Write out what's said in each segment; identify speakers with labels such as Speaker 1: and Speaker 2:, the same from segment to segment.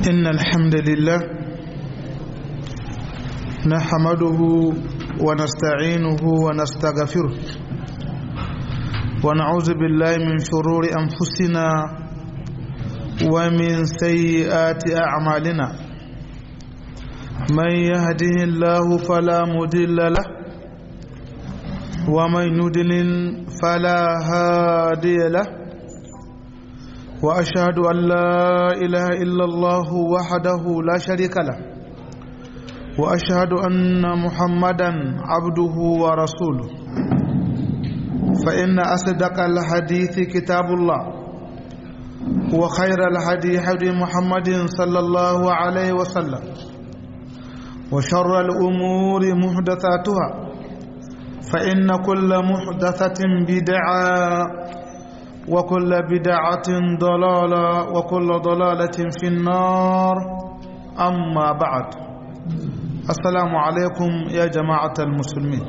Speaker 1: إن الحمد لله نحمده ونستعينه ونستغفره ونعوذ بالله من شرور أنفسنا ومن سيئات أعمالنا من يهده الله فلا مضل له ومن يضلل فلا هادي له واشهد ان لا اله الا الله وحده لا شريك له واشهد ان محمدا عبده ورسوله فان اصدق الحديث كتاب الله وخير الهدي هدي محمد صلى الله عليه وسلم وشر الامور محدثاتها فان كل محدثه بدعه وكل بدعة ضلالة وكل ضلالة في النار أما بعد السلام عليكم يا جماعة المسلمين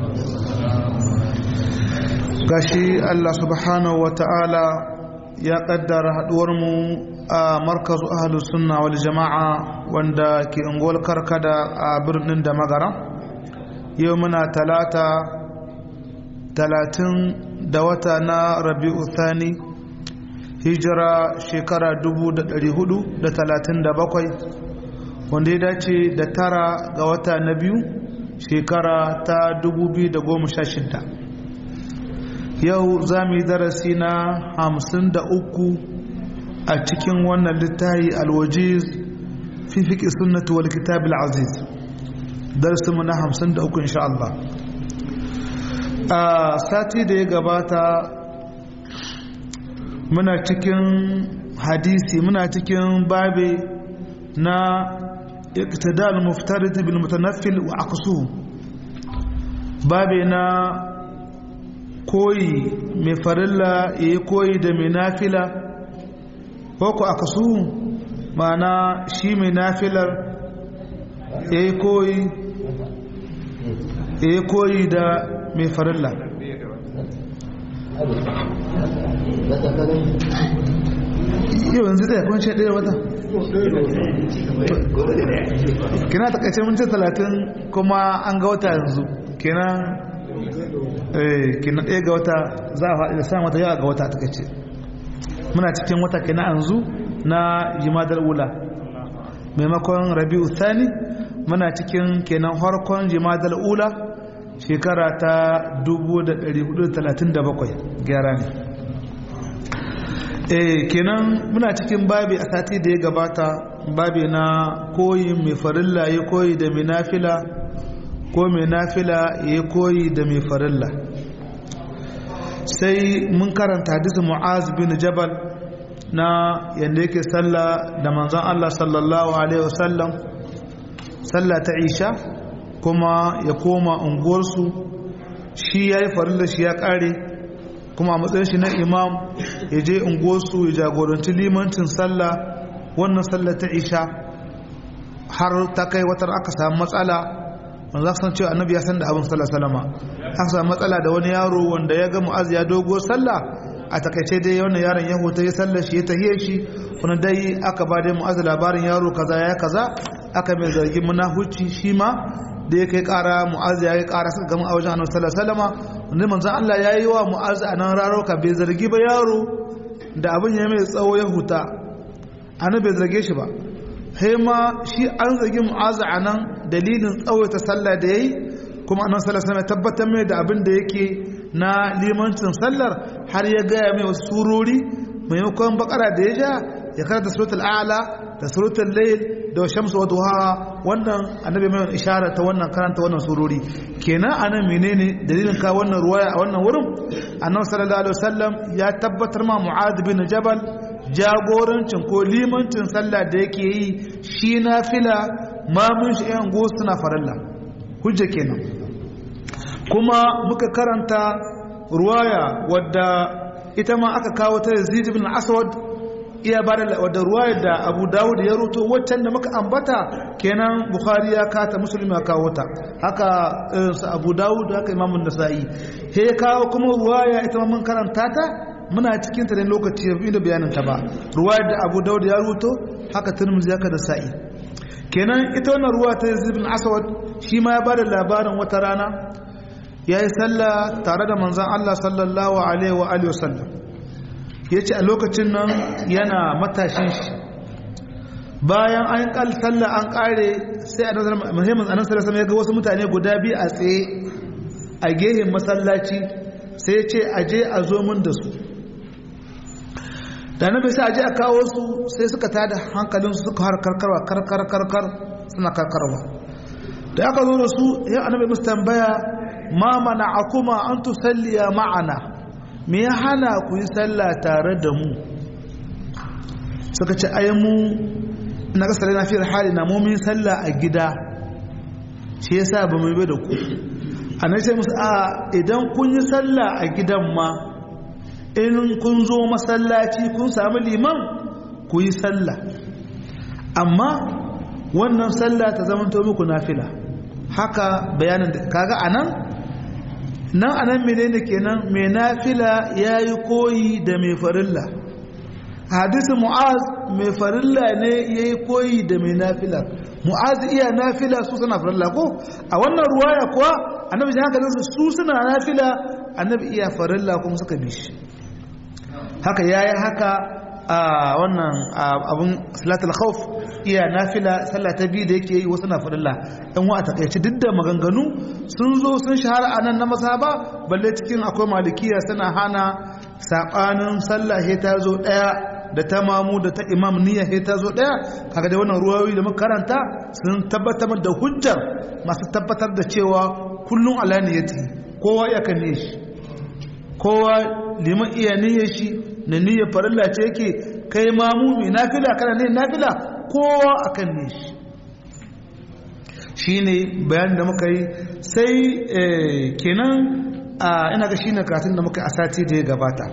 Speaker 1: gashi Allah subhanahu wa ta'ala ya kaddara haɗuwarmu a markazu ahalus sunna wal jama'a wanda ke unguwar karkada a birnin da magara yau muna talata talatin da wata na rabi'u thani hijira shekara 437 wanda ya dace da tara ga wata na biyu shekara ta 2016 yau za mu yi darasi na 53 a cikin wannan littahi alwajiz fi fiƙi sunnatu wal kitab al-aziz darasinmu na 53 insha Allah a sati da ya gabata muna cikin hadisi muna cikin babe na iktidal muftarid bil mutanaffil wa aqsu babe na koyi mai farilla yayi koyi da mai nafila ko ku aqsu ma'ana shi mai nafilar yayi koyi yayi koyi da mai farilla yau yanzu da ya kwanci ɗaya wata kina takaice minti talatin kuma an ga wata yanzu kina kina ɗaya ga wata za a faɗi da sa wata yawa ga wata takaice muna cikin wata kina yanzu na jimadar wula maimakon rabi'u thani muna cikin kenan harkon jimadar ula shekara ta 1437 gyara ne eh kenan muna cikin babi a sati da ya gabata babi na koyi mai farilla ya koyi da mai nafila ko mai nafila ya koyi da mai farilla sai mun karanta hadisin mu'az bin jabal na yadda yake sallah da manzon Allah sallallahu alaihi wasallam sallah ta isha kuma ya koma unguwarsu shi ya yi farilla shi ya kare kuma a matsayin shi na imam ya je unguwarsu ya jagoranci limancin sallah wannan sallah ta isha har ta kai watar aka samu matsala wanda za san cewa annabi ya san da abin sallah salama aka samu matsala da wani yaro wanda ya ga mu'az ya dogo sallah a takaice dai wannan yaron ya huta ya sallar shi ya tahiyar shi wani dai aka ba dai mu'az labarin yaro kaza ya kaza aka mai zargin munafuci shi ma da ya kai kara mu'az ya yi kara suka gama a wajen annabi sallallahu alaihi wasallam wanda manzo Allah ya yi wa mu'az a nan raro ka bai zargi ba yaro da abin ya mai tsawo ya huta annabi bai zarge shi ba sai ma shi an zargi mu'az a nan dalilin tsawaita sallah da yayi kuma annabi sallallahu alaihi wasallam ya tabbatar mai da abin da yake na limancin sallar har ya gaya mai wasu surori maimakon bakara da ya ja ya karanta suratul a'la da suratul layl da shamsu wa duha wannan annabi mai ishara ta wannan karanta wannan surori kenan anan menene dalilin ka wannan ruwaya a wannan wurin annabi sallallahu alaihi wasallam ya tabbatar ma mu'adh bin jabal jagorancin ko limancin sallah da yake yi shi nafila ma mun shi yan go suna faralla hujja kenan kuma muka karanta ruwaya wadda ita ma aka kawo ta Yazid ibn Aswad iya ba da wadda ruwayar da Abu Dawud ya ruto waccan da muka ambata kenan Bukhari ya kata Muslim ya kawo ta haka irin su Abu Dawud haka Imam Nasa'i sai ya kawo kuma ruwaya ita ma mun karanta ta muna cikin ta ne lokaci ya da bayanin ta ba ruwayar da abu daud ya ruto haka tirmidhi haka da sa'i kenan ita wannan ruwa ta yazid bin aswad shi ma ya bada labarin wata rana yayi sallah tare da manzon Allah sallallahu alaihi wa alihi wasallam yace a lokacin nan yana matashin shi bayan an kal sallah an kare sai annabi muhimmin annabi sallallahu alaihi ya ga wasu mutane guda biyu a tsaye a gehen masallaci sai ya ce aje a zo mun da su da annabi sai aje a kawo su sai suka tada hankalin su suka har karkarwa karkar karkar suna karkarwa da aka zo da su ya annabi musu tambaya ma mana'akuma an tusalliya ma'ana me ya hana ku yi sallah tare da mu suka ce ai mu na kasar na fi hali na mumin sallah a gida shi yasa ba mu yi da ku a na ce musu a idan kun yi sallah a gidan ma in kun zo masallaci kun sami liman ku yi sallah amma wannan sallah ta zama to muku nafila haka bayanin da kaga anan nan anan menene kenan mai nafila yayi koyi da mai farilla hadisi mu'az mai farilla ne ya yi koyi da mai nafila mu'az iya nafila su suna farilla ko a wannan ruwaya kuwa annabi jihar hankalinsu su suna nafila annabi iya farilla kuma suka bi shi haka ya yi haka a wannan abin salatul khawf iya nafila sallah ta biyu da yake yi wasu na farilla ɗan wa a takaice duk da maganganu sun zo sun shahara a nan na masaba balle cikin akwai malikiya suna hana saɓanin sallah ta zo ɗaya da ta mamu da ta imam niyya sai ta zo daya kaga da wannan ruwayoyi da muka karanta sun tabbatar da hujjar masu tabbatar da cewa kullun ala niyyati kowa ya kan niyyar shi kowa liman iya niyyar shi na niyyar farilla ce yake kai mamu mai nafila kana ne nafila kowa akan niyyar shi shine bayanin da muka yi sai kenan ina ga shine karatun da muka yi a sati da ya gabata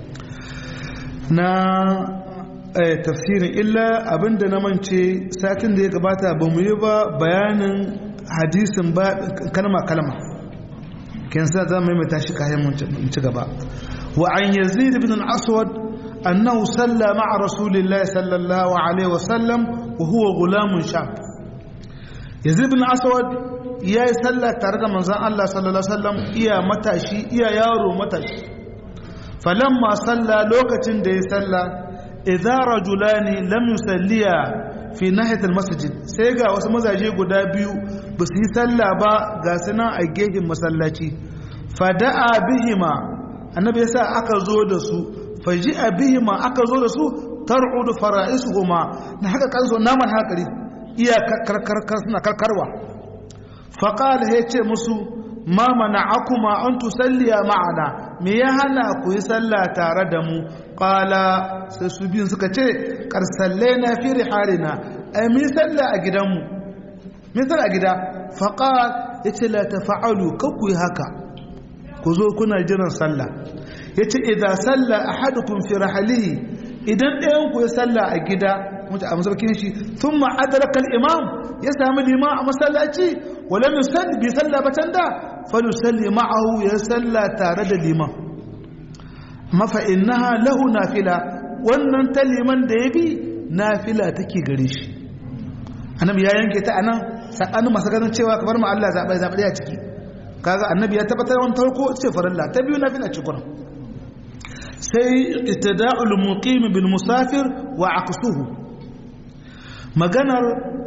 Speaker 1: na tafsirin illa abinda na mance satin da ya gabata ba mu yi ba bayanin hadisin ba kalma kalma kin sa za mu yi mai tashi kayan mun ci gaba wa an yazid ibn al-aswad annahu salla ma'a rasulillahi sallallahu alaihi wasallam wa huwa gulamun shab yazid ibn aswad ya yi sallah tare da manzon Allah sallallahu alaihi wasallam iya matashi iya yaro matashi falamma salla lokacin da ya salla idza rajulani lam yusalliya fi nahiyat almasjid sai ga wasu mazaje guda biyu ba su yi salla ba ga suna a gefen masallaci fada'a bihima annabi yasa aka zo da su faji'a bihima aka zo da su tar'udu fara'isuhuma na haka kanso naman hakari iya karkarkar suna karkarwa faqala yace musu ma mana'akuma an tusalliya ma'ana me ya hana ku yi sallah tare da mu qala sai su biyun suka ce qarsallaina fi rihalina ai mi sallah a gidanmu mi sallah a gida faqal yace la tafa'alu ku yi haka ku zo kuna jiran sallah yace idza salla ahadukum fi rahlihi idan ɗayan ku ya sallah a gida mutu a masaukin shi thumma adraka al-imam ya sami liman a masallaci ولم يصلي بيصلى بتندا فليصلي معه يصلى تare da liman ma fa innaha lahu nafila wannan ta liman da yabi nafila take gare shi annabi ya yanke ta anan sakanin masu ganin cewa kamar ma Allah zabai zabai a ciki kaga annabi ya tabbatar wannan farko ce farilla ta biyu nafila ce kuma sai ittida'ul muqim bil musafir wa aqsuhu maganar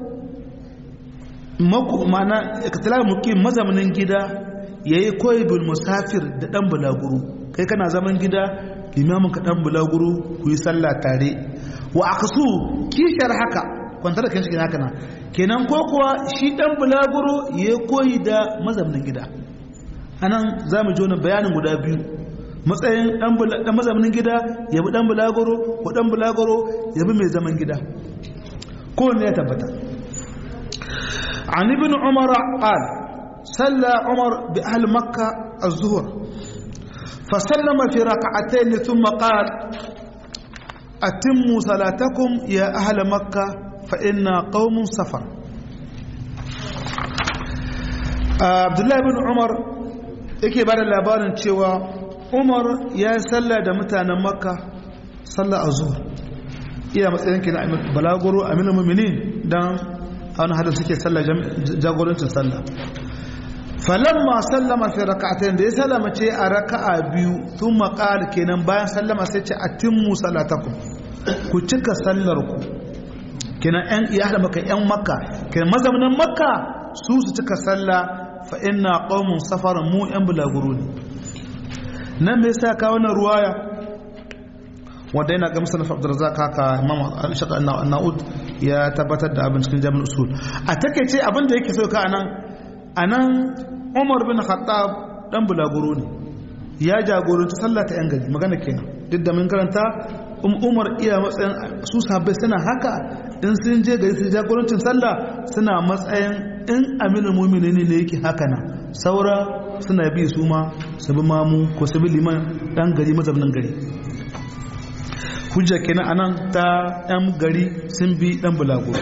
Speaker 1: mana iktilar mukim mazamanin gida ya yi koyi bil musafir da ɗan bulaguro kai kana zaman gida limamin ka ɗan bulaguro ku yi sallah tare wa aka su kishar haka kwantar da kan shi haka na kenan ko kuwa shi ɗan bulaguro ya yi koyi da mazamanin gida anan za mu ji wani bayanin guda biyu matsayin ɗan mazamanin gida ya bi ɗan bulaguro ko ɗan bulaguro ya bi mai zaman gida kowanne ya tabbata عن ابن عمر قال صلى عمر بأهل مكة الظهر فسلم في ركعتين ثم قال أتموا صلاتكم يا أهل مكة فإنا قوم سفر عبد الله بن عمر yake bada labarin cewa umar ya yi sallah da mutanen makka sallah a zuwa iya matsayin kina balaguro aminu muminin don wani hadin suke sallah jagorancin sallah falamma sallama fi raka'atayn da ya sallama ce a raka'a biyu tun maƙal kenan bayan sallama sai ce atimmu salatakum ku cika sallar ku kenan yan iya hada maka yan makka kenan mazaunan makka su su cika sallah fa inna qaumun safaran mu yan bulaguro ne nan me yasa ka wannan ruwaya wanda yana ga musannaf Abdurrazzaq haka Imam Al-Shaqa An-Naud ya tabbatar da abin cikin Jami'ul Usul a takeice abin da yake so ka anan anan Umar bin Khattab dan bulaguro ne ya jagoranci sallah ta yan gari magana kenan duk da mun karanta Umar iya matsayin su sahabbai suna haka in sun je gari su jagorancin sallah suna matsayin in aminul mu'minin ne yake haka na saura suna bi su ma su bi mamu ko su bi liman dan gari mazaunin gari hujja kenan anan ta yan gari sun bi dan bulago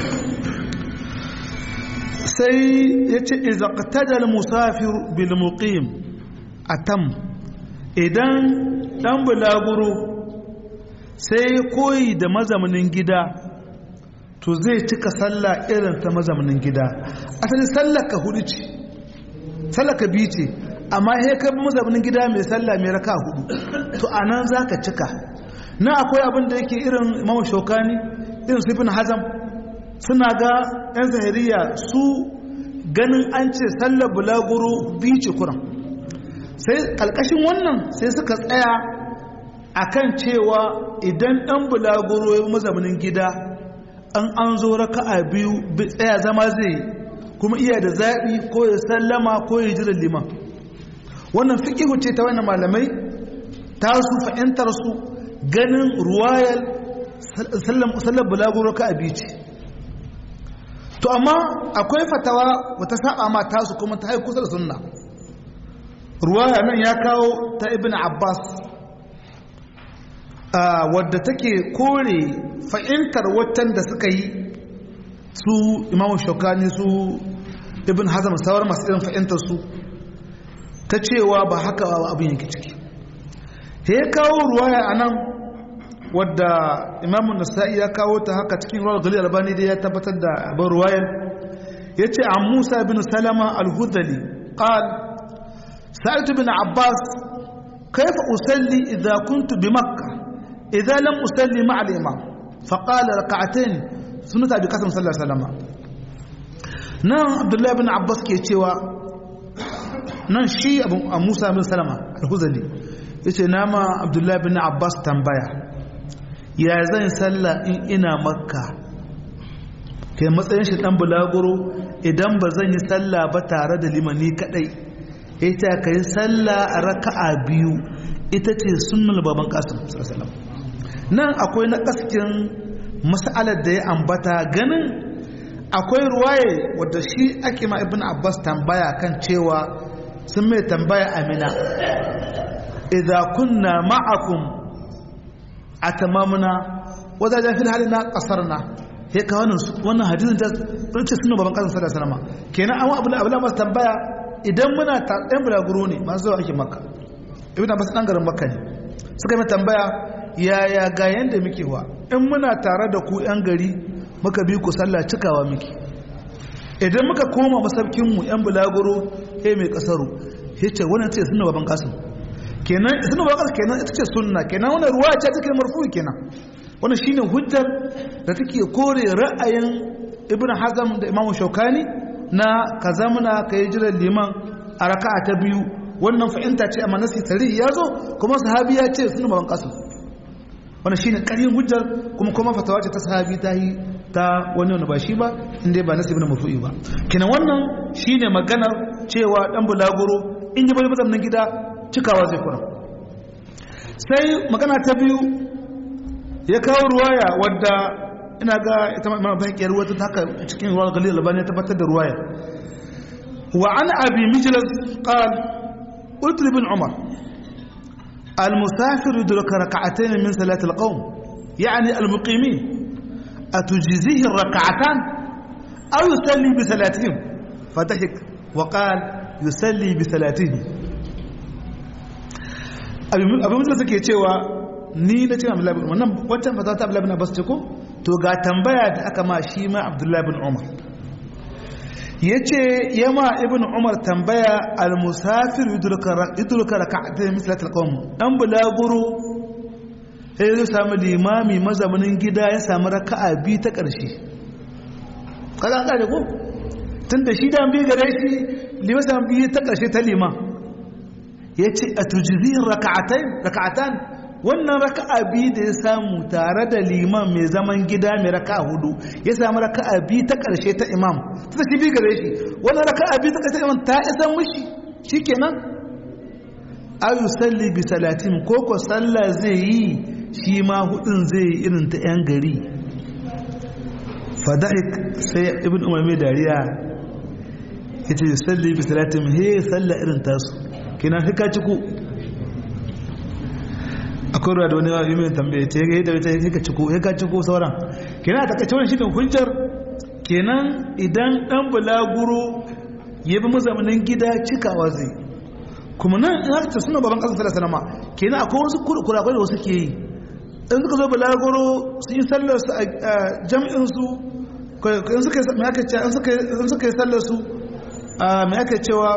Speaker 1: sai ya ce iza qatada musafir bil muqim atam idan dan bulaguro sai koyi da mazaunin gida to zai cika sallah irin ta mazaunin gida asali sallar ka hudu ce sallar ka biyu ce amma ya kai mazaunin gida mai sallah mai raka hudu to anan za ka cika na akwai abin da yake irin imamu shokani irin sifin hazam suna ga 'yan zahiriya su ganin an ce sallar bulaguro biyu ce kuran sai kalkashin wannan sai suka tsaya akan cewa idan ɗan bulaguro ya mazaunin gida an an zo raka'a biyu tsaya zama zai kuma iya da zaɓi ko ya sallama ko ya jiran liman wannan fiƙihu ce ta wannan malamai ta su fa'intar su ganin ruwayar sallar bulaguro ka abi ce to amma akwai fatawa wata saba ma tasu kuma ta haiku kusa da sunna ruwaya nan ya kawo ta ibn abbas wadda take kore fa'intar watan da suka yi su imamu shokani su ibn hazam sauran masu irin fa'intar su ta cewa ba haka abin yake ciki ya kawo ruwaya a nan wadda imamun nasa'i ya kawo ta haka cikin rawar gali albani da ya tabbatar da abin ruwayar ya ce an musa bin salama al-hudali qal sa'id bin abbas kaifa usalli idza kuntu bi makka idza lam usalli ma'a al-imam fa qala rak'atayn sunnata bi kasam sallallahu alaihi wasallam nan abdullahi bin abbas ke cewa nan shi abu musa bin salama al-hudali yace nama abdullahi bin abbas tambaya ya zan sallah in ina makka kai matsayin shi dan bulaguro idan ba zan yi sallah ba tare da limani kadai ita ka yi sallah a raka'a biyu ita ce sunnul baban kasim sallallahu nan akwai na kaskin mas'alar da ya ambata ganin akwai ruwaye wadda shi ake ma ibn abbas tambaya kan cewa sun mai tambaya amina idza kunna ma'akum atamamna wajajen fil halina qasarna he ka wannan wannan hadisin ta ce sunan baban kasan sallallahu alaihi wasallam kenan an abu abu masu tambaya idan muna ta ɗan bulaguro ne masu zuwa ake makka ibn abbas dan garin makka ne suka yi tambaya yaya ga yanda muke wa in muna tare da ku yan gari muka bi ku sallah cikawa muke idan muka koma masaukin mu yan bulaguro he mai kasaru yace wannan ce sunan baban kasan kenan sunan baban kasan kenan ita ce sunna kenan wannan ruwa ce take marfu kenan wannan shine hujjar da take kore ra'ayin ibn hazm da imam shaukani na ka zamana ka yi jiran liman a raka'a ta biyu wannan fahimta ce amma nasi tarihi ya zo kuma sahabi ya ce suna baban kasu wannan shine ƙarin hujjar kuma kuma fatawa ce ta sahabi ta yi ta wani wani ba shi ba inda ba nasi ibn mafu'i ba kina wannan shine maganar cewa dan bulaguro in yi bari mazamnin gida cikawa zai kura sai magana ta biyu ya kawo ruwaya wadda ina ga ita imam baqi ruwa ta haka cikin ruwa galil albani ya tabbatar da ruwaya wa an abi mijlas qal qult ibn umar al musafir yudrika rak'atayn min salat al qawm yani al muqimin atujzihi al rak'atan aw yusalli bi salatihim fatahik wa qal yusalli bi salatihi abin mutum suke cewa ni na cikin abdullahi bin umar nan wancan fata ta abdullahi bin abbas ce ko to ga tambaya da aka ma shi ma abdullahi bin umar ya ce ya ma ibn umar tambaya al-musafir yudurka raka'atai mislatul qawm dan bulaguro sai zai samu limami mazaunin gida ya samu raka'a bi ta ƙarshe kaga an kare ko tun da shi da bi gare shi liman samu bi ta ƙarshe ta liman ya ce a tujizin raka'atan wannan raka'a bi da ya samu tare da liman mai zaman gida mai raka'a hudu ya samu raka'a bi ta ƙarshe ta imam ta shi bi gare shi wannan raka'a bi ta ƙarshe ta imam ta isa mushi shikenan ayu salli bi salatin ko ko sallah zai yi shi ma hudun zai yi irin ta 'yan gari fada'ik sai ibn umar mai dariya ya ce salli bi salatin he salla irin tasu kina hika ciku akwai ruwa da wani yi mai tambaye ce ya da wata hika ciku hika ciku sauran kina ta kace wani shi hujjar kenan idan dan bulaguro ya bi mazamanin gida cikawa zai kuma nan in haka suna baban ƙasar sallallahu alaihi wasallam kenan akwai wasu kurakurai da wasu ke yi in suka zo balagoro su yi sallar su a jam'in su in suka yi aka ce in suka yi sallar su mai aka cewa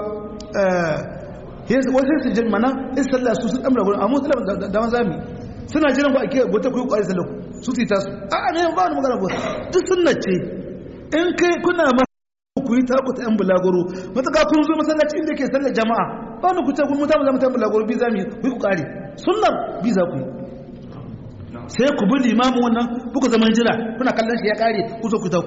Speaker 1: wasu su jin mana in sallar su sun ɗan balagoro amma sallar da mazami suna jiran ku a ke bota ku yi ƙwari sallar su su yi tasu a a ne ba wani magana bota duk sunna ce in kai kuna ma ku yi taku ta yan bulagoro mataka kun zo masallaci inda ke sallar jama'a ba wani ku ce kun mutamu zama ta bulagoro bi zami ku yi ku ƙari sunnar bi za ku yi sai ku bi limamin wannan kuka zaman jira kuna kallon shi ya kare ku zo ku tauku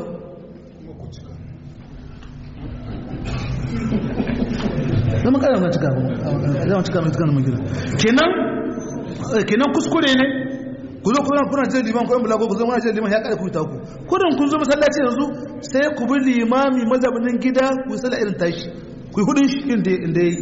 Speaker 1: zama kare wani cika zama cika mai cika mai gida kenan kenan kuskure ne ku zo kuna kuna jira liman kuna bulago ku zo kuna jira liman ya kare ku tauku kudin kun zo masallaci yanzu sai ku bi limami mazabinin gida ku yi sallah irin tashi ku yi hudun shi inda ya yi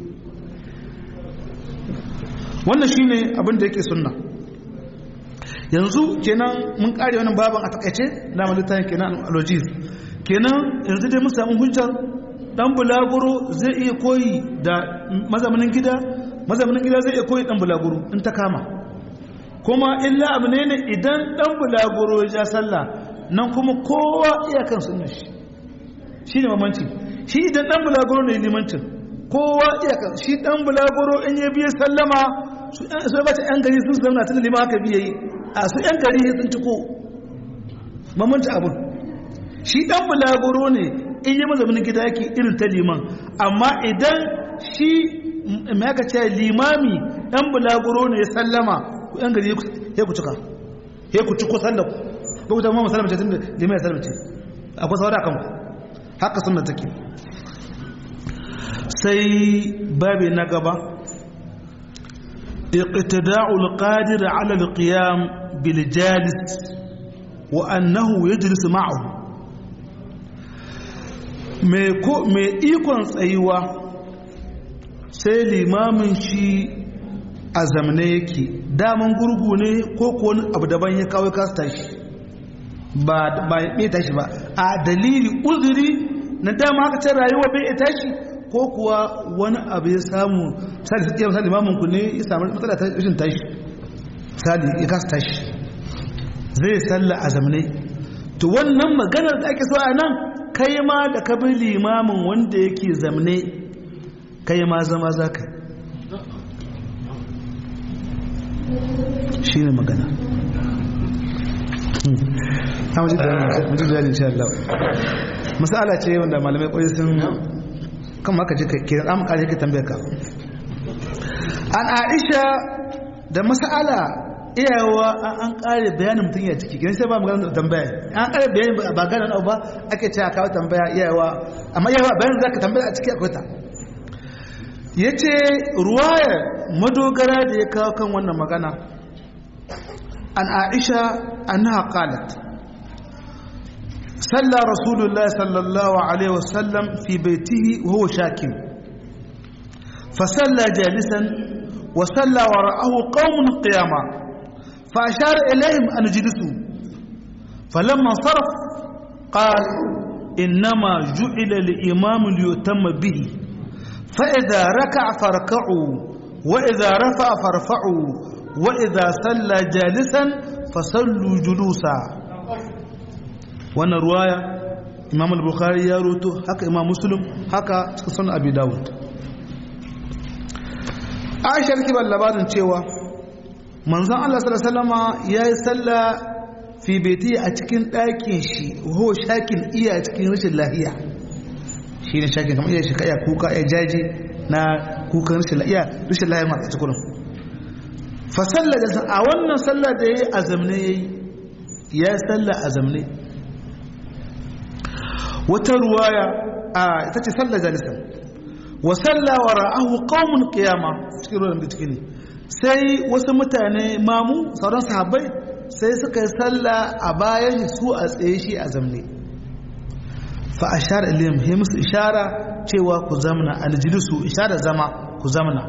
Speaker 1: wannan shine abin da yake sunna yanzu kenan mun kare wannan baban a takaice na malitan kenan alwajiz kenan yanzu dai mun samu hujjar dan bulaguro zai iya koyi da mazamanin gida mazamanin gida zai iya koyi dan bulaguro in ta kama kuma illa abu ne ne idan dan bulaguro ya ja sallah nan kuma kowa iyakan sunna shi shine mamanci shi idan dan bulaguro ne limancin kowa iyakan shi dan bulaguro in ya biye sallama su ba ta yan gari sun zauna tun lima haka biye yi a su ‘yan gari sun ciko mamanta abin shi ɗan bulagoro ne in yi mazamin gida yake irin ta liman amma idan shi mai aka ce limami ɗan bulagoro ne ya sallama ku ‘yan gari ya ku cika ya ku ciko sallaku ba ku zama masalamace tun da liman ya sallamace akwai saura kan ku haka suna take sai babi na gaba اقتداء القادر على القيام بالجالس وأنه يجلس معه mai ikon tsayuwa sai limamin shi a zamane yake daman gurgu ne ko wani abu daban ya kawai kasu tashi ba ya tashi ba a dalili uzuri na dama haka ta rayuwa bai ya tashi ko kuwa wani abu ya samu misali su misali limamin ku ne ya samu matsala ta rashin tashi misali ya kasa tashi zai salla a zamanai to wannan maganar da ake so a nan kai ma da ka bi limamin wanda yake zamne kai ma zama za ka shi ne magana ta wajen da insha Allah masala ce wanda malamai kwaye sun kan maka ji ke da amma kare ke tambayar ka an Aisha da masala iyawa an kare bayanin mutum ya ciki gidan sai ba magana da tambaya an kare bayanin ba gana na ba ake cewa kawo tambaya iyawa amma iyawa bayanin zaka tambaya a ciki akwai ta yace ruwayar madogara da ya kawo kan wannan magana an Aisha annaha qalat صلى رسول الله صلى الله عليه وسلم في بيته وهو شاكم فصلى جالسا وصلى وراءه قوم قياما فأشار إليهم أن اجلسوا فلما انصرف قال إنما جعل الإمام ليتم به فإذا ركع فركعوا wa idza rafa'a farfa'u wa idza salla jalisan fasallu julusa wannan ruwaya imam al-bukhari ya roto haka imam muslim haka cikin sunan abi dawud aisha take ban labarin cewa manzon Allah sallallahu alaihi wasallama yayi sallah fi baiti a cikin ɗakin shi ho shakin iya cikin rashin lahiya shine shakin kamar iya shi kaya kuka ya jaji na kukan rashin lahiya rashin lahiya ma cikin fa sallah da a wannan sallah da yayi azamne yayi ya sallah azamne wata ruwaya a ita ce sallah jalisan wa salla wa ra'ahu qaumun qiyama cikin ruwan da cikin sai wasu mutane mamu sauran sahabbai sai suka yi salla a bayan su a tsaye shi a zamne fa ashara ilayhim he musu ishara cewa ku zamna aljilisu ishara zama ku zamna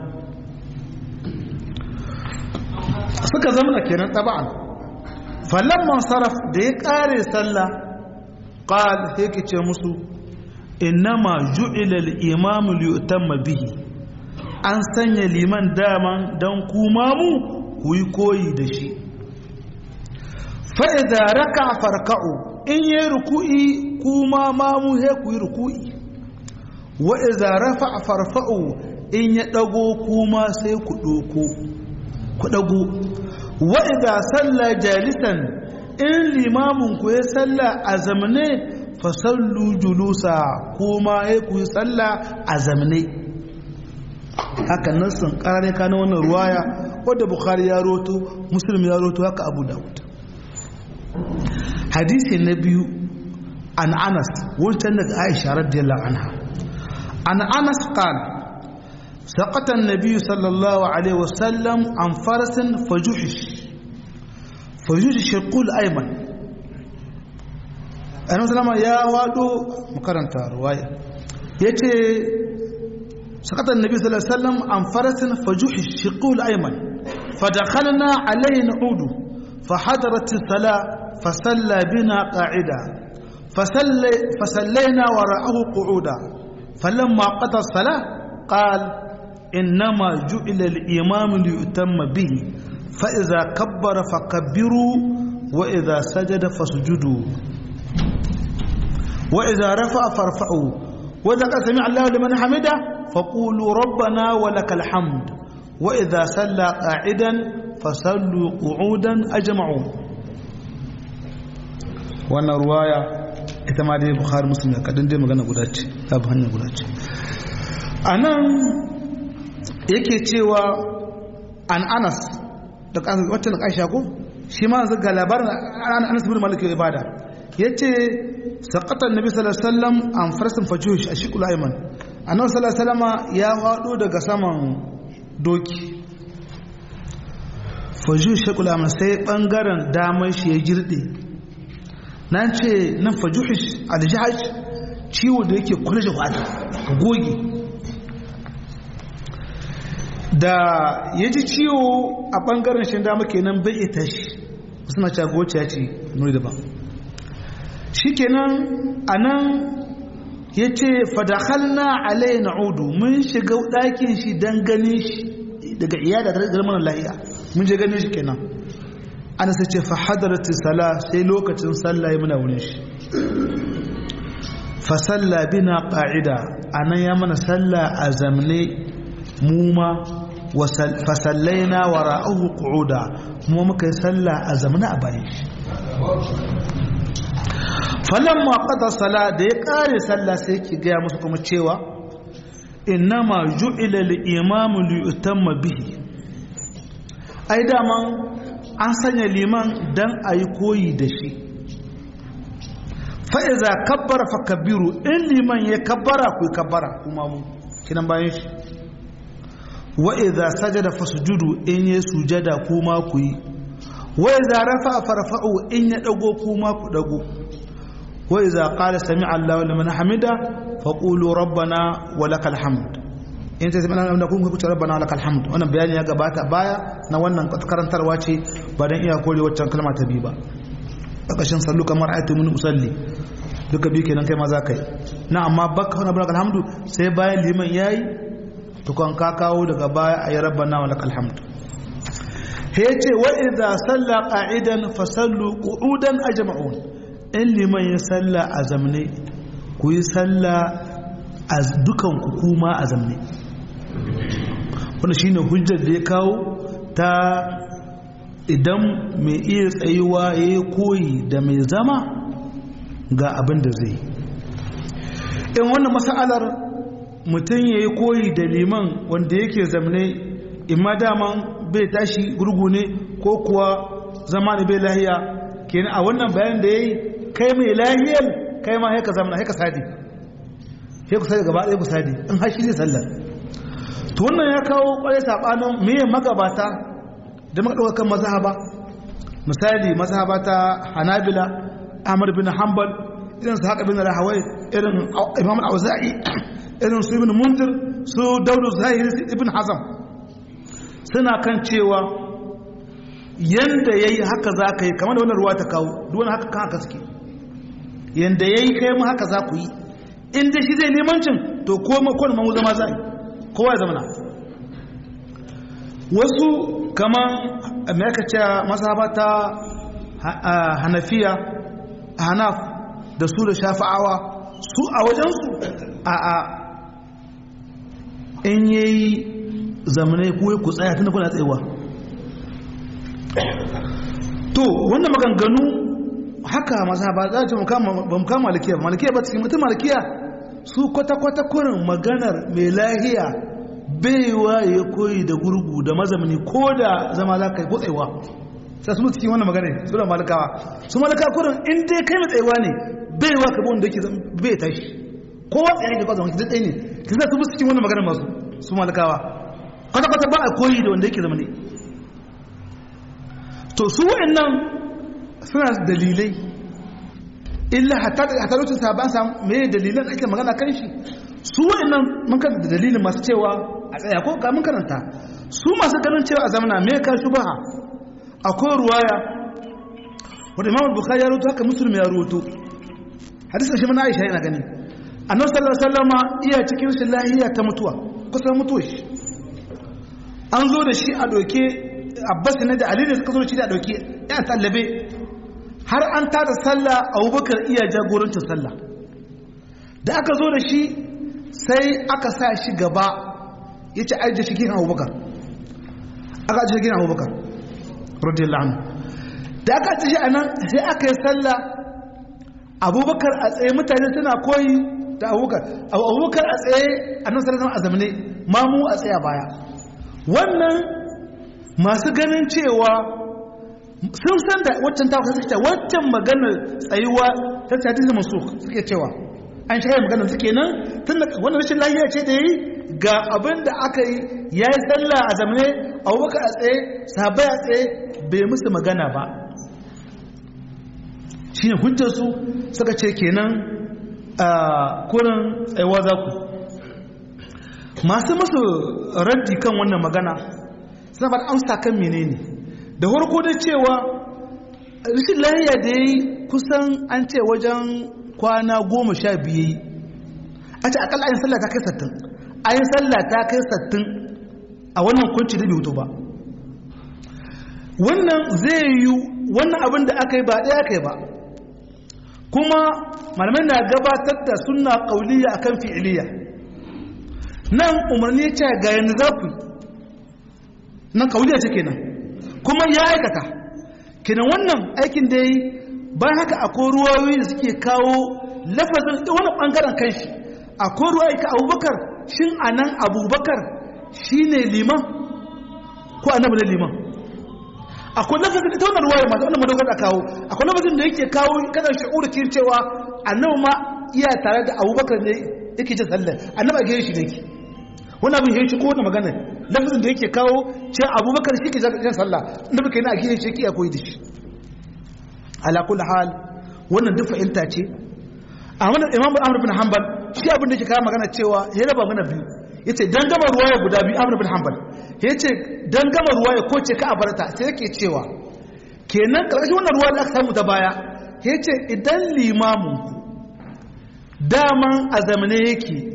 Speaker 1: suka zamna kenan taba'an falamman saraf da ya kare sallah qal sai ke ce musu innama ju'ila al-imam liyutamma bihi an sanya liman daman dan kuma mu ku yi koyi da shi fa idza raka farka'u in yi ruku'i kuma ma mu he ku yi ruku'i wa idza rafa'a farfa'u in ya dago kuma sai ku doko ku dago wa idza salla jalisan in limamin ku ya salla a zamane fasallu julusa kuma ya ku yi salla a zamane haka nan sun karare kana wannan ruwaya wadda bukhari ya roto muslim ya roto haka abu dawud hadisi na biyu an anas wancan daga aisha radiyallahu anha an anas qala سقط النبي صلى الله عليه وسلم عن فرس فجحش فجحش القول أيمن أنا سلام يا وادو مكرنتا رواية يتي سقط النبي صلى الله عليه وسلم عن فرس فجحش القول أيمن فدخلنا عليه نعود فحضرت الصلاة فصلى بنا قاعدة فصلي فصلينا وراءه قعودا فلما قضى الصلاة قال إنما جعل الإمام ليؤتم به فإذا كبر فكبروا وإذا سجد فسجدوا وإذا رفع فارفعوا وإذا قال سمع الله لمن حمده فقولوا ربنا ولك الحمد وإذا سلى قاعدا فصلوا قعودا أجمعوا wannan ruwaya ita ma dai bukhari muslim kadan dai magana guda ce ta bi hanya guda ce a nan yake cewa an anas da wacce na ƙaisha ko shi ma zai ga labarin an anas bin malik ibada ya ce saƙatar nabi sallallahu alaihi wasallam an farsin fajush a shikul aiman annabi sallallahu alaihi wasallama ya faɗo daga saman doki fajush shikul aiman sai ɓangaren damar shi ya girɗe nan ce nan fajuhish aljihaj ciwo da yake kula da wata ka goge da ya ji ciwo a ɓangaren shi dama kenan bai ita shi suna cagoci ya ce nuri daban shi kenan a nan ya ce fadahalna alai na udu mun shiga ɗakin shi don ganin shi daga iya da garmar lahiya mun je ganin shi kenan ana sai ce fahadarati sala sai lokacin sallah muna wurin shi fa salla bina qa'ida anan ya mana sallah a zamne mu ma fa sallaina wara'ahu qu'uda mu muka yi sallah a zamne a bayan shi falamma qada sala da ya kare sallah sai ki ga musu kuma cewa innama ju'ila al-imamu li yutamma bihi ai daman an sanya liman don a yi koyi da shi fa'iza kabbara fa kabiru in liman ya kabbara ku kabbara kuma mu kinan bayan shi wa'iza sajada fa sujudu in ya sujada kuma ku yi wa'iza rafa farfa'u in ya dago kuma ku dago wa'iza qala sami Allahu liman hamida fa qulu rabbana wa lakal hamd in ta zama da kun kuce rabbana lakal hamd wannan bayani ya gabata baya na wannan karantarwa ce ba dan iya kore waccan kalma ta bi ba ƙarƙashin sallu kamar ayatu min usalli duka bi kenan kai ma za ka yi na amma baka wani lakal hamdu sai bayan liman yayi tukon ka kawo daga baya a yi rabbana wa lakal hamd he ce wa idza salla qa'idan fa sallu qu'udan ajma'un in liman ya salla a zamne ku yi salla a dukan ku kuma a zamne wannan shine hujjar da ya kawo ta idan mai iya tsayuwa ya yi koyi da mai zama ga abin da zai in wannan mas'alar mutum ya yi koyi da liman wanda yake zamne imma daman bai tashi gurgu ne ko kuwa zama ne bai lahiya kenan a wannan bayan da ya yi kai mai lahiyar kai ma haika zamana haika sadi haika sadi gaba ɗaya ku sadi in hashi ne sallar to wannan ya kawo kwarai saɓanin meye magabata da maka ɗaukar mazhaba misali mazhaba ta hanabila ahmad bin hanbal irin su haka bin rahawai irin imam al-auza'i irin su ibn mundir su daudu zahiri ibn hazam suna kan cewa yanda yayi haka za ka yi kamar da wannan ruwa ta kawo duwan haka kan haka suke yanda yayi kai mu haka za ku yi in dai shi zai limancin to ko ma ko mu zama za kowa ya zama na wasu kamar me aka ce mazhabata hanafiya hanaf da su da shafa'awa su a wajensu a a in yayi zamanai kuwa ku tsaya tun da kuna tsayewa to wannan maganganu haka mazhaba za a ce ba mu kama malikiya ba malikiya ba cikin mutum malikiya su kwata-kwata kurin maganar mai lahiya baiwa ya koyi da gurgu da mazamani ko da zama za ka yi kotsewa sai su cikin wannan magana su da malikawa su malika kurin in dai kai mai tsayewa ne baiwa ka wanda yake bai tashi kowa tsaye da kwazon duk ɗaya ne ki sa su musu cikin wannan magana masu su malikawa kwata-kwata ba a koyi da wanda yake zama ne to su wa'annan suna dalilai illa hatta lokacin sahaban samu me dalilan ake magana kan shi su wa'annan mun kan da dalilin masu cewa a tsaya ko ga mun karanta su masu ganin cewa a zamana me ka shubaha akwai ruwaya wanda Imam Bukhari ya rawaito haka Muslim ya rawaito hadisin shi mana Aisha yana gani Annabi sallallahu alaihi wasallama iya cikin rashin lahiya ta mutuwa kusan mutuwa shi an zo da shi a doke Abbas ne da Ali ne suka zo da shi da doke ya tallabe har an tada sallah Abubakar iya jagorancin sallah da aka zo da shi sai aka sa shi gaba ya ce ajiye shi gina abubakar aka ajiye gina abubakar radiyallahu anhu da aka ajiye shi a nan sai aka yi sallah abubakar a tsaye mutane suna koyi da abubakar abubakar a tsaye a nan sarrafa a zamane mamu a tsaye a baya wannan masu ganin cewa sun san da waccan ta suke cewa waccan maganar tsayuwa ta hadisi masu suke cewa an shaya maganar suke nan tun da wannan rashin lafiya ce da yi ga abin da aka yi ya yi sallah a zamane abubakar a tsaye sabai a tsaye bai musu magana ba shi ne hujjarsu suka ce kenan a kurin tsayuwa za ku masu masu raddi kan wannan magana suna ba amsa kan menene da farko da cewa rashin lahiya da ya yi kusan an ce wajen kwana goma sha biyu a ce akalla ayin sallah ta kai sattin ayin sallah ta kai sattin a wannan kunci da biyu ba wannan zai yi wannan abin da aka yi ba ɗaya aka yi ba kuma malamai na gabatar da suna ƙauliya a kan fi'iliya nan umarni ce ga yanzu za ku nan ƙauliya ce kenan kuma ya aikata kenan wannan aikin da ya yi bayan haka akwai ruwayoyi da suke kawo lafazin wani ɓangaren kanshi akwai ruwayoyi ka abubakar shin a nan abubakar shi ne liman ko annabi ne liman akwai lafazin ita wannan ruwaya masu wannan madogar da kawo akwai lafazin da yake kawo kadar shi'ur kin cewa annabi ma iya tare da abubakar ne yake jin sallar annabi a gare shi ne wani abin ya shi ko wani magana lafazin da yake kawo ce abubakar shi ke jin sallah annabi kai na a gare shi yake ya koyi da shi ala kulli hal wannan duk fa'ilta ce Ahmad Imam Ahmad bin Hanbal shi abin da yake kawo magana cewa ya raba mana biyu yace dan gama ruwaya guda biyu Ahmad bin Hanbal yace dan gama ruwaya ko ce ka abarta sai yake cewa kenan karshen wannan ruwa da aka samu ta baya yace idan limamin ku daman a zamane yake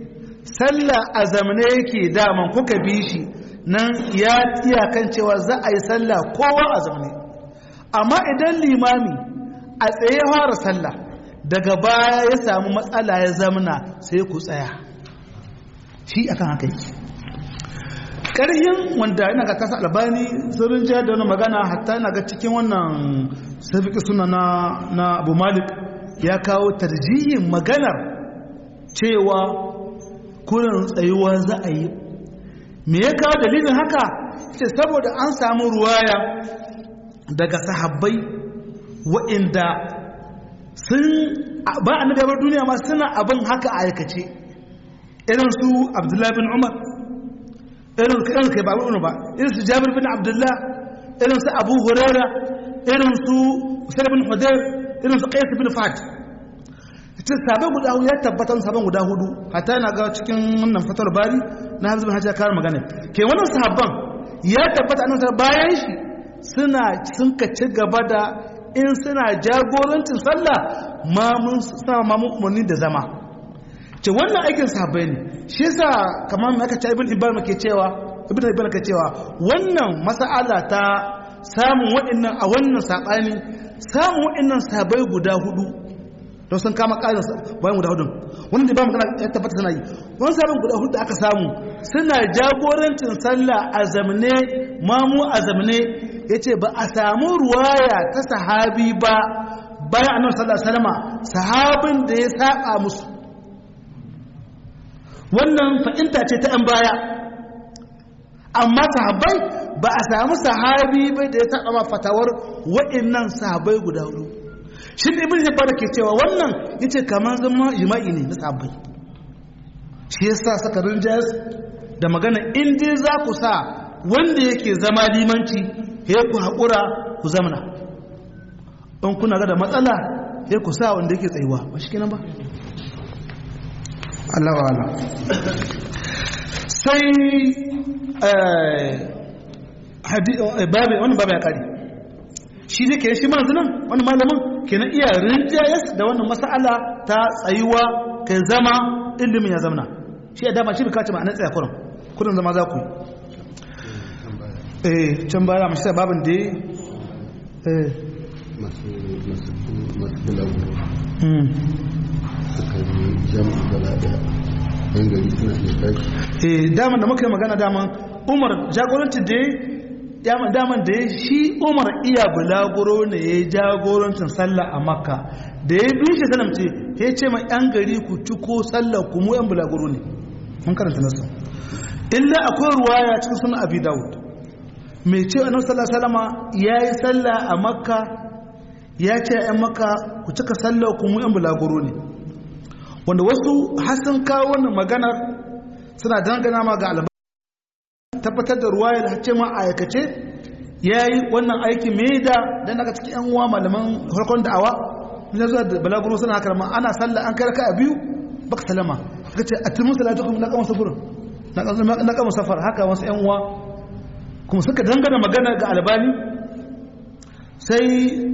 Speaker 1: sallah a zamane yake daman kuka bi shi nan ya iyakan cewa za a yi sallah kowa a zamane amma idan limami a tsaye fara sallah daga baya ya samu matsala ya zamana sai ku tsaya shi akan haka yake ƙarhin wanda yana ga kasa albani sirrin jihar da wani magana hatta yana ga cikin wannan safiki suna na abu malik ya kawo tarjihin maganar cewa kurin tsayuwa za a yi me ya kawo dalilin haka ce saboda an samu ruwaya daga sahabbai wa'inda sun ba a nagabar duniya ma suna abin haka a aikace irin su abdullahi bin umar irin kan kai ba wani ba irin su jabir bin abdullah irin su abu huraira irin su usaid bin hudayr irin su qais bin fat ita sabai guda hudu ya tabbatar saban guda hudu hatta yana ga cikin wannan fatar bari na hazbin hajja kar magana ke wannan sahabban ya tabbata annabi bayan shi suna sun ka ci gaba da in suna jagorancin sallah mamun suna mamun umarni da zama ce wannan aikin sahabbai ne shi yasa kamar mai aka ce ibn ibn ke cewa ibn ibn ke cewa wannan mas'ala ta samun waɗannan a wannan sabani samun waɗannan sahabbai guda hudu don sun kama ƙarin bayan guda hudun wanda ba magana ya tabbata suna yi wani sabon guda hudu da aka samu suna jagorancin sallah a zamane mamu a zamane ya ce ba a samu ruwaya ta sahabi ba bayan annabi sallallahu alaihi wasallam sahabin da ya saba musu wannan fa'inta ce ta 'yan baya amma sahabbai ba a samu sahabi bai da ya saba ma fatawar waɗannan sahabbai guda hudu shi ne ibn hibban ke cewa wannan yace kamar zama jima'i ne na sahabbai shi yasa saka rinjas da magana in dai za ku sa wanda yake zama limanci ya ku haƙura ku zamana in kuna ga da matsala ya ku sa wanda yake tsayuwa ba shi kenan ba Allah wa Allah sai babu wani babu ya kare shi ne ke shi manzu nan wani malamin ke na iya rinjayas da wannan mas'ala ta tsayuwa ka zama ilimin ya zamana shi ya dama shi bi kace ma'anar tsaya kurin kurin zama za ku eh can baya mashi babin da eh
Speaker 2: masu bulagu suka yi jami'a gaba da yan gari suna iya tashi
Speaker 1: eh daman da muka yi magana daman umar jagoranci da ya daman da ya shi umar iya bulaguro ne ya yi jagorancin sallah a makka da ya bi shi salam ce ya ce ma yan gari ku ci ko sallah ku mu yan bulaguro ne mun karanta nasu illa akwai ruwaya cikin sunan abi dawud mai ce annabi sallallahu alaihi wasallama yayi sallah a makka ya ce yan makka ku cika sallah ku mu yan bulaguro ne wanda wasu hasan kawo wannan maganar suna dangana ma ga alba tabbatar da ruwaya da hace ma aikace yayi wannan aiki me da dan daga cikin yan uwa malaman farkon da'awa ne zuwa da balaguro suna karma ana sallah an kai raka'a biyu baka salama suka ce atimu salatukum na kama safurin na kama safar haka wasu yan uwa kuma suka dangana magana ga albani sai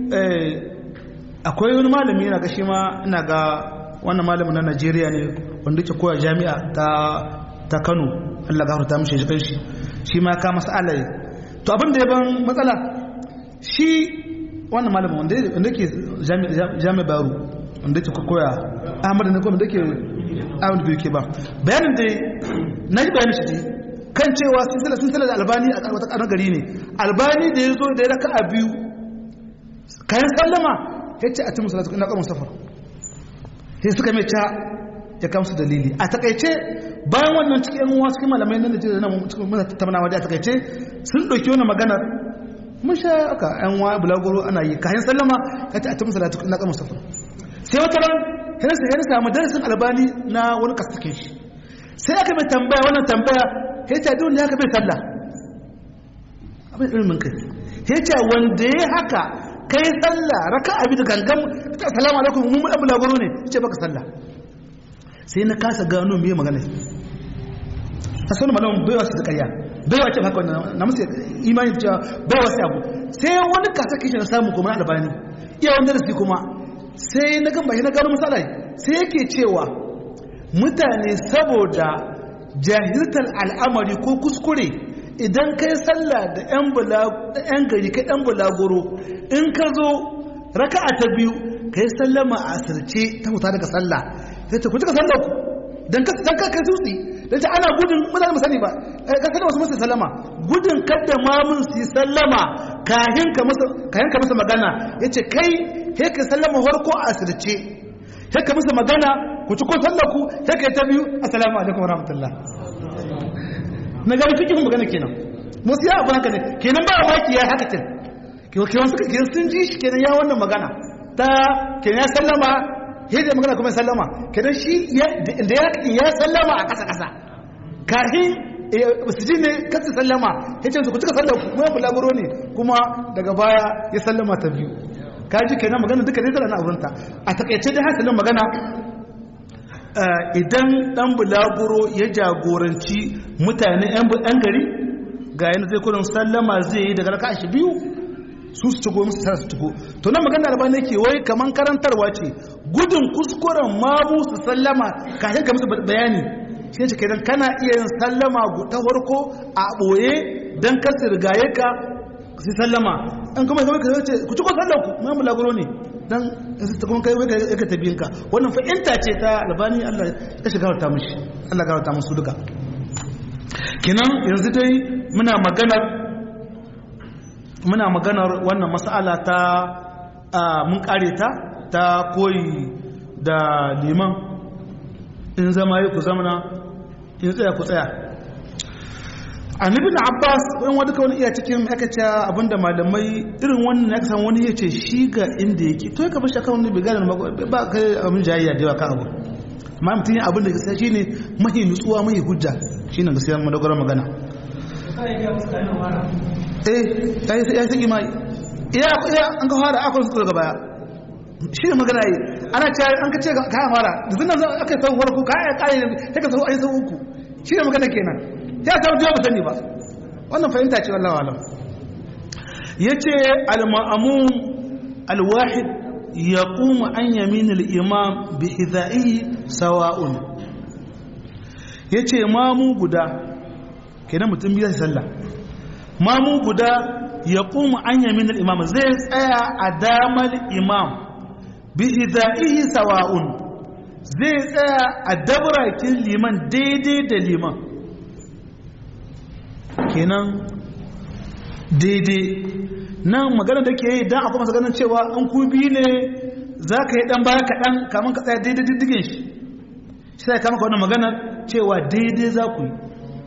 Speaker 1: akwai wani malami yana ga shi ma ina ga wannan malamin na Najeriya ne wanda ke koya jami'a ta ta Kano Allah gafarta mishi shi kanshi shi ma ka mas'ala to abin da ya ban matsala shi wannan malamin wanda wanda ke jami'a Baro wanda ke koya Ahmad ne ko wanda ke Ahmad bai ke ba bayanin da na ji bayanin shi kan cewa silsila silsila da albani a wata karan gari ne albani da ya zo da ya raka a biyu kayan sallama ya ce a cikin salatu ina kamar safar sai suka mai ca ya kamsu dalili a takaice bayan wannan cikin yan uwa cikin malamai nan da jiya nan cikin muna tattaunawa da a takaice sun ɗauki wani maganar mun sha aka yan uwa bulagoro ana yi kayan sallama ya ce a cikin salatu ina kamar safar sai wata ran sai ya samu darasin albani na wani kastakin shi sai aka mai tambaya wannan tambaya ya ce duk wanda haka bai sallah abin ilimin kai ya ce wanda ya haka kai sallah raka abi da gangan ta assalamu alaikum mun mun bulaguro ne ce baka sallah sai na kasa gano me magana a sanin malamin bai wasu da ƙarya bai wace haka wannan na musu imani cewa bai wasu abu sai wani kasa kishi na samu kuma na albani iya wanda da su kuma sai na gamba na gano misala sai yake cewa mutane saboda jahiltar al'amari ko kuskure idan kai sallah da 'yan gari ka 'yan bulaguro in ka zo raka'a ta biyu ka yi sallama a asirce ta huta daga sallah sai ta kuci ka sallah ku don ka kai tutsi don ta ana gudun mutane sani ba ka sani wasu masu sallama gudun kadda mamun su yi sallama kayan ka masa magana ya ce kai he ka sallama harko a asirce he ka masa magana ku ci ko sallah ku he ka yi ta biyu assalamu alaikum wa rahmatullah na gani fikin magana kenan musu ya abu haka ne kenan ba maki ya haka kin kenan suka kenan sun ji shi kenan ya wannan magana ta kenan ya sallama yadda magana kuma sallama kenan shi da ya sallama a ƙasa ƙasa kafin su ji ne kasu sallama ya ce su ku cika sallama kuma bulaguro ne kuma daga baya ya sallama ta biyu ka ji kenan magana duka zai zara na abunta a takaice dai hasilin magana idan dan bulaguro ya jagoranci mutane yan gari ga yana zai kudin sallama zai yi daga raka shi biyu su su cigo musu tara su cigo to nan magana da bane ke wai kaman karantarwa ce gudun kuskuren mamu su sallama kafin ka musu bayani shi ce kenan kana iya yin sallama ta farko a boye dan kar su rigaye ka su sallama an kuma kai ka ce ku ci ko sallar ku mai mulaguro ne dan ta kuma kai kai ka tabiyin ka wannan fa'inta ce ta albani Allah ya shiga ta mushi Allah ga ta musu duka kenan yanzu dai muna maganar muna maganar wannan mas'ala ta mun kare ta ta koyi da liman in zama yi ku zamana in tsaya ku tsaya annabi na abbas wani wadda wani iya cikin aka ce abinda malamai irin wannan ya kasan wani ya ce shi ga inda yake to ya kaba shi akan wani biganin ba kai abin jayayya da yawa kan abu amma mutum yin abin da gaskiya shine mahi nutsuwa mahi hujja shine gaskiya madogara magana eh ya yi ya saki mai iya iya an ka fara akwai su daga baya shi ne magana yi ana ce an ka ce kayan fara da zinan zan aka sau farko kayan kare ta ka sau a yi sau uku shi ne magana kenan ya samu jiwa ba sani ba wannan fahimta ce wallawa alam ya ce al-ma'amun al-wahid ya kuma an yamin al-imam bi hidha'ihi sawa'un ya ce mamu guda kenan mutum biya sallah mamu guda ya kuma an yamin al-imam zai tsaya a damar imam bi hidha'ihi sawa'un zai tsaya a dabrakin liman daidai da liman kenan daidai nan magana da ke yi don akwai masu ganin cewa an ku biyu ne za ka yi dan baya kaɗan kamun ka tsaya daidai diddigin shi shi sai kama ka wannan magana cewa daidai za ku yi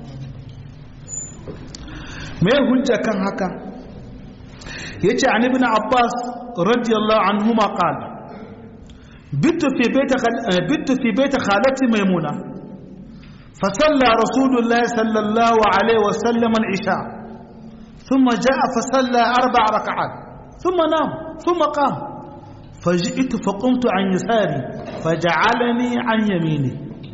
Speaker 1: mai hujja kan haka ya ce an ibn abbas radiyallahu anhu ma qala bitu fi baita khalati maimuna فصلى رسول الله صلى الله عليه وسلم العشاء ثم جاء فصلى أربع ركعات ثم نام ثم قام فجئت فقمت عن يساري فجعلني عن يميني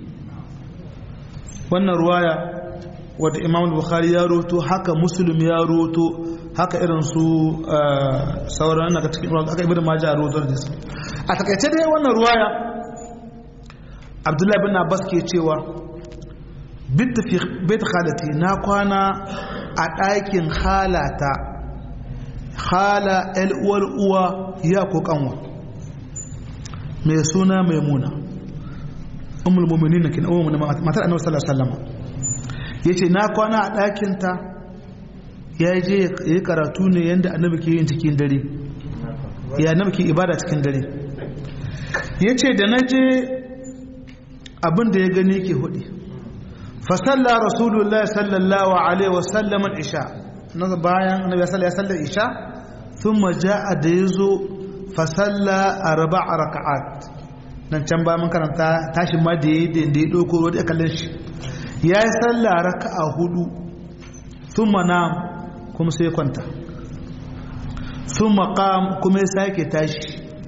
Speaker 1: wannan ruwaya wadda imam bukhari ya roto haka muslim ya roto haka irin su sauran daga cikin aka ibn majah ya roto da su a takaice dai wannan ruwaya abdullahi bin abbas ke cewa bitta fi bait khalati na kwana a ɗakin halata hala uwar uwa ya ko kanwa mai suna maimuna ummul mu'minin kin ummu matar annabi sallallahu alaihi wasallam yace na kwana a ɗakin ta ya je yi karatu ne yanda annabi ke yin cikin dare ya annabi ke ibada cikin dare yace da naje abin da ya gani ke hudi فصلى رسول الله صلى الله عليه وسلم العشاء bayan annabi sallallahu alaihi wasallam isha thumma jaa dayzo fa salla arba' rak'at nan can ba mun karanta tashin ma da yayi da ya doko wanda kallon shi yayi salla raka'a hudu thumma nam kuma sai kwanta thumma qam kuma ya sake tashi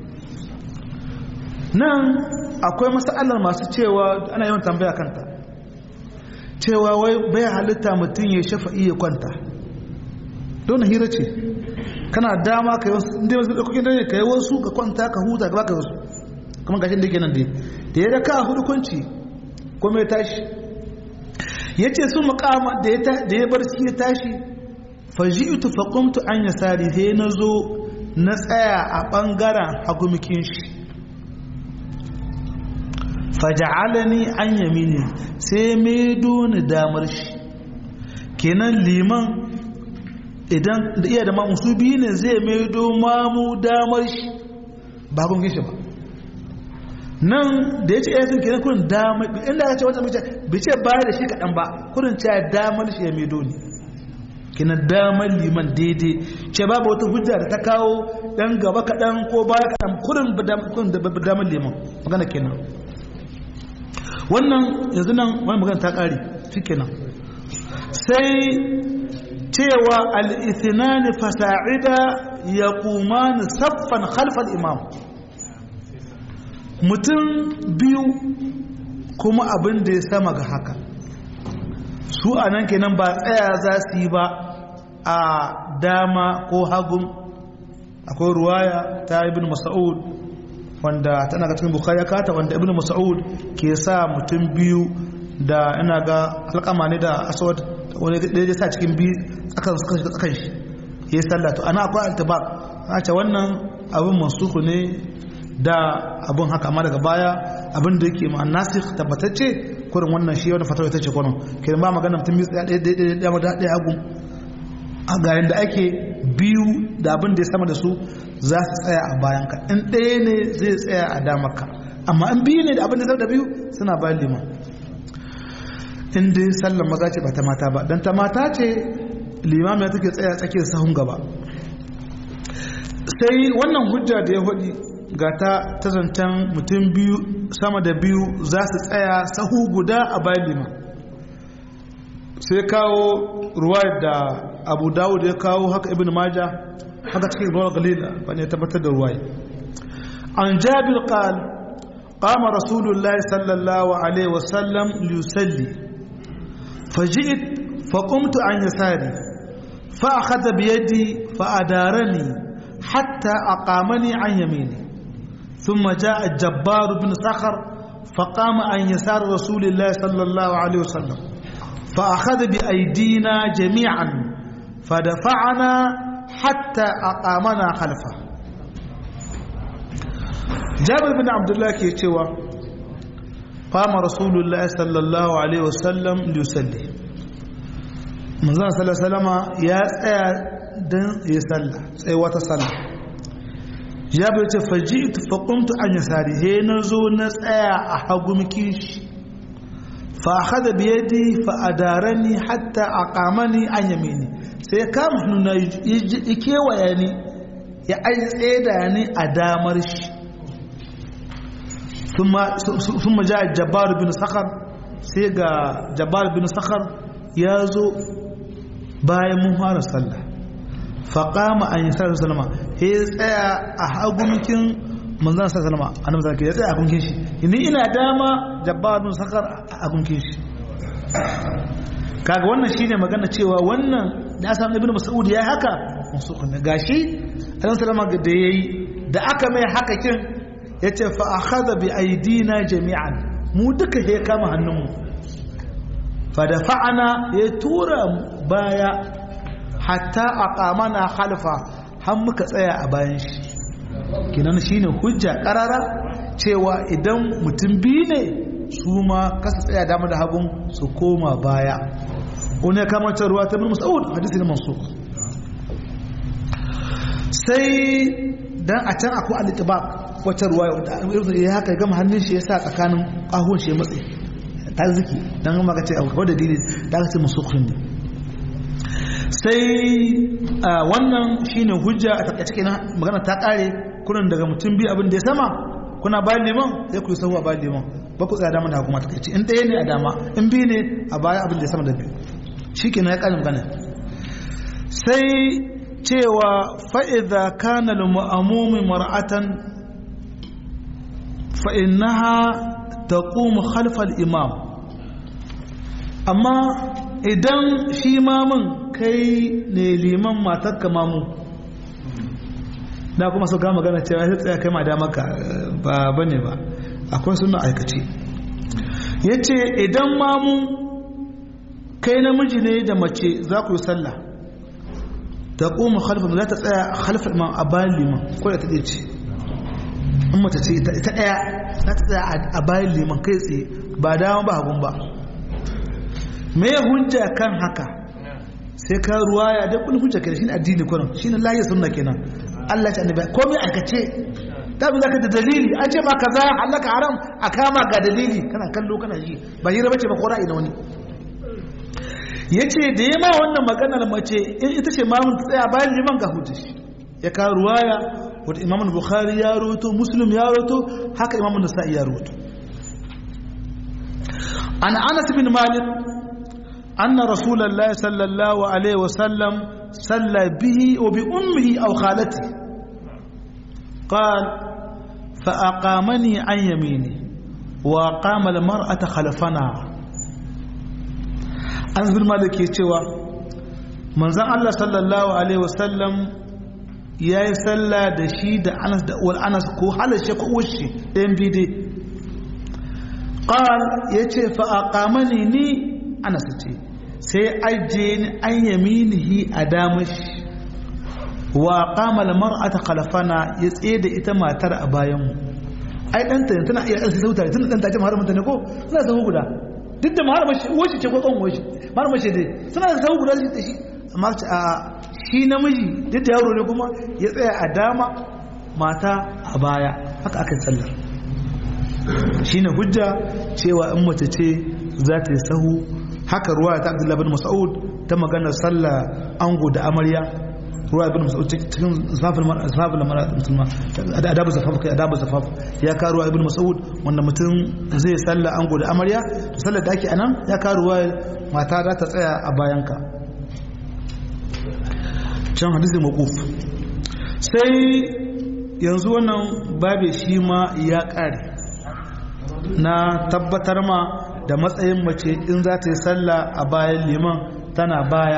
Speaker 1: nan akwai masalar masu cewa ana yawan tambaya kanta cewa wai bai halitta mutum ya shafa iya kwanta don hira ce kana dama ka yi wasu inda wasu ɗaukokin dare ka yi wasu ka kwanta ka huta ka baka wasu kuma gashin da ke nan dai da ya raka hudu kwanci kuma ya tashi ya ce su makama da ya bar shi ya tashi faji'tu faqumtu an yasari sai na zo na tsaya a ɓangaren hagumikin shi faja'alani an yamini sai maido ni damar shi kenan liman idan da iya da mamu su biyu ne zai maido mamu damar shi ba kun gishi ba nan da ya ce ya sun kenan kurin damar inda ya ce wata mace bai ce baya da shi kaɗan ba kurin ce damar shi ya maido ni kenan damar liman daidai ce babu wata hujja da ta kawo dan gaba kaɗan ko baya kaɗan kurin damar liman magana kenan wannan yanzu nan wani magana ta ƙari shi kenan sai cewa al'ithinani fasa'ida ya kumani saffan khalfal imam mutum biyu kuma abin da ya sama ga haka su a nan kenan ba tsaya za su yi ba a dama ko hagun akwai ruwaya ta ibn mas'ud wanda tana ga cikin bukhari ya kata wanda ibn mas'ud ke sa mutum biyu da ina ga alƙama ne da aswad wani da ya sa cikin biyu tsakan suka shiga tsakan shi ya yi sallatu ana akwai altibak a ce wannan abin mansuku ne da abin haka amma daga baya abin da yake ma'an nasir tabbatacce kurin wannan shi wani fatawa ita ce kwanon kiran ba magana mutum biyu ɗaya ɗaya ɗaya ɗaya ɗaya hagu a ga yadda ake biyu da abin da ya sama da su za su tsaya a bayan ka in ɗaya ne zai tsaya a damarka amma in biyu ne da abin da sama da biyu suna bayan liman in dai sallan maza ce ba ta mata ba don ta mata ce limam ya take tsaya tsakiyar sahun gaba sai wannan hujja da ya hudi ga ta ta zancen mutum biyu sama da biyu za su tsaya sahu guda a bayan liman sai kawo ruwa da abu dawud ya kawo haka ibn maja haka cikin ruwa galila ba ne tabbatar da ruwa an jabir qal قام رسول الله صلى الله عليه وسلم ليصلي فجئت فقمت عن يساري فأخذ بيدي فأدارني حتى أقامني عن يميني ثم جاء الجبار بن صخر فقام عن يسار رسول الله صلى الله عليه وسلم فأخذ بأيدينا جميعا فدفعنا حتى أقامنا خلفه جابر بن عبد الله كيتشوا قام رسول الله صلى الله عليه وسلم ليصلي من صلى الله عليه وسلم يا دن يصلى sai wata sallah jabir ce faji'tu fa qumtu an yasari he nazo na tsaya a hagu miki fa akhadha bi yadi fa adarani hatta aqamani an yamini sai kama hannuna ya kewaya ni ya ai tseda ni a damar shi ثم جاء الجبار بن صخر سيغا جبار بن صخر يازو باي مهار صلى فقام ان يسال سلمى هي tsaya a hagunkin manzon sallama annabi zaka ya tsaya a gunkin shi ni ina dama jabbar bin sakar a gunkin shi kaga wannan shine magana cewa wannan da asan ibnu mas'ud ya haka musu ne gashi annabi sallama da yayi da aka mai haka kin ya ce fa'akaza bi aidina jami'an mu duka ya kama hannunmu fada fa'ana ya tura baya hatta a kamana halfa har muka tsaya a bayan shi kinan shi ne hujja ƙarara cewa idan mutum biyu ne su ma kasa tsaya dama da hagun su koma baya wani ya kamata ruwa ta bin musa'ud hadisi na masu sai dan a can akwai alitibak wata ruwa ya haka gama hannun shi ya sa tsakanin ƙahon shi ya matse ta ziki don gama ka ce a kawai da dili da aka ce masu ne sai wannan shine hujja a takaice kenan magana ta ƙare kunan daga mutum biyu abin da ya sama kuna bayan neman sai ku yi sahu a bayan neman ba ku tsaya dama da hukuma takaice in ɗaya ne a dama in biyu ne a baya abin da ya sama da biyu shi kenan ya ƙare magana sai cewa fa'iza kana ma'amumi mar'atan fa'innaha ta ƙumu halfar imam amma idan shi mamun kai ne liman matakka mamu na kuma su gama gana cewa sai tsaya kai ma da maka ba bane ba akwai suna aikace yace idan mamu kai namiji ne da mace za ku yi sallah ta kuma khalfa za ta tsaya khalfa imam a bayan liman ko da ta ɗaya ce in mace ce ita ɗaya za ta tsaya a bayan liman kai tsaye ba dama ba hagun ba me hujja kan haka sai ka ruwaya da kun hujja kenan shine addini kullum shine lahi sunna kenan Allah ya annabi komai aikace ta bi zaka da dalili an ce ma kaza halaka haram a kama ga dalili kana kallo kana ji ba hira bace ba ko ra'ayi na wani yace da yema wannan maganar mace in ita ce mamun tsaya bayan liman ga hujja ya ka ruwaya wanda Imam Bukhari ya rawaito Muslim ya rawaito haka Imam Nasa'i ya rawaito an Anas bin Malik أن رسول الله صلى الله عليه وسلم صلى به وبأمه أو خالته قال فأقامني عن يميني وأقام المرأة خلفنا أنس بن مالك يتوى من زن الله صلى الله عليه وسلم ya yi sallah da shi da anas da uwar anas ko halashe ko uwarshi ɗayan bide ƙal ya ce fa'aƙamani ni anas ce sai ajiye ni an yaminihi a damashi wa ƙamal mar'ata khalafana ya tsaye da ita matar a bayanmu ai ɗanta tana iya ɗansa sauta tana ɗanta ce mahar mutane ko suna sahu guda duk da mahar mashi uwarshi ce ko ƙon uwarshi mahar mashi dai suna da sahu guda da shi amma a shi namiji duk da yaro ne kuma ya tsaya a dama mata a baya haka aka tsallar shi ne hujja cewa in mace ce za ta yi sahu haka ruwa ta abdullahi bin mas'ud ta maganar sallah ango da amarya ruwa bin mas'ud cikin zafin musulma adabu zafaf kai adabu zafaf ya ka ruwa ibn mas'ud wanda mutum zai sallah ango da amarya to sallar da ake anan ya ka ruwa mata za ta tsaya a bayanka can hadisi maquf sai yanzu wannan babe shi ma ya kare na tabbatar ma da matsayin mace in za ta yi sallah a bayan liman tana baya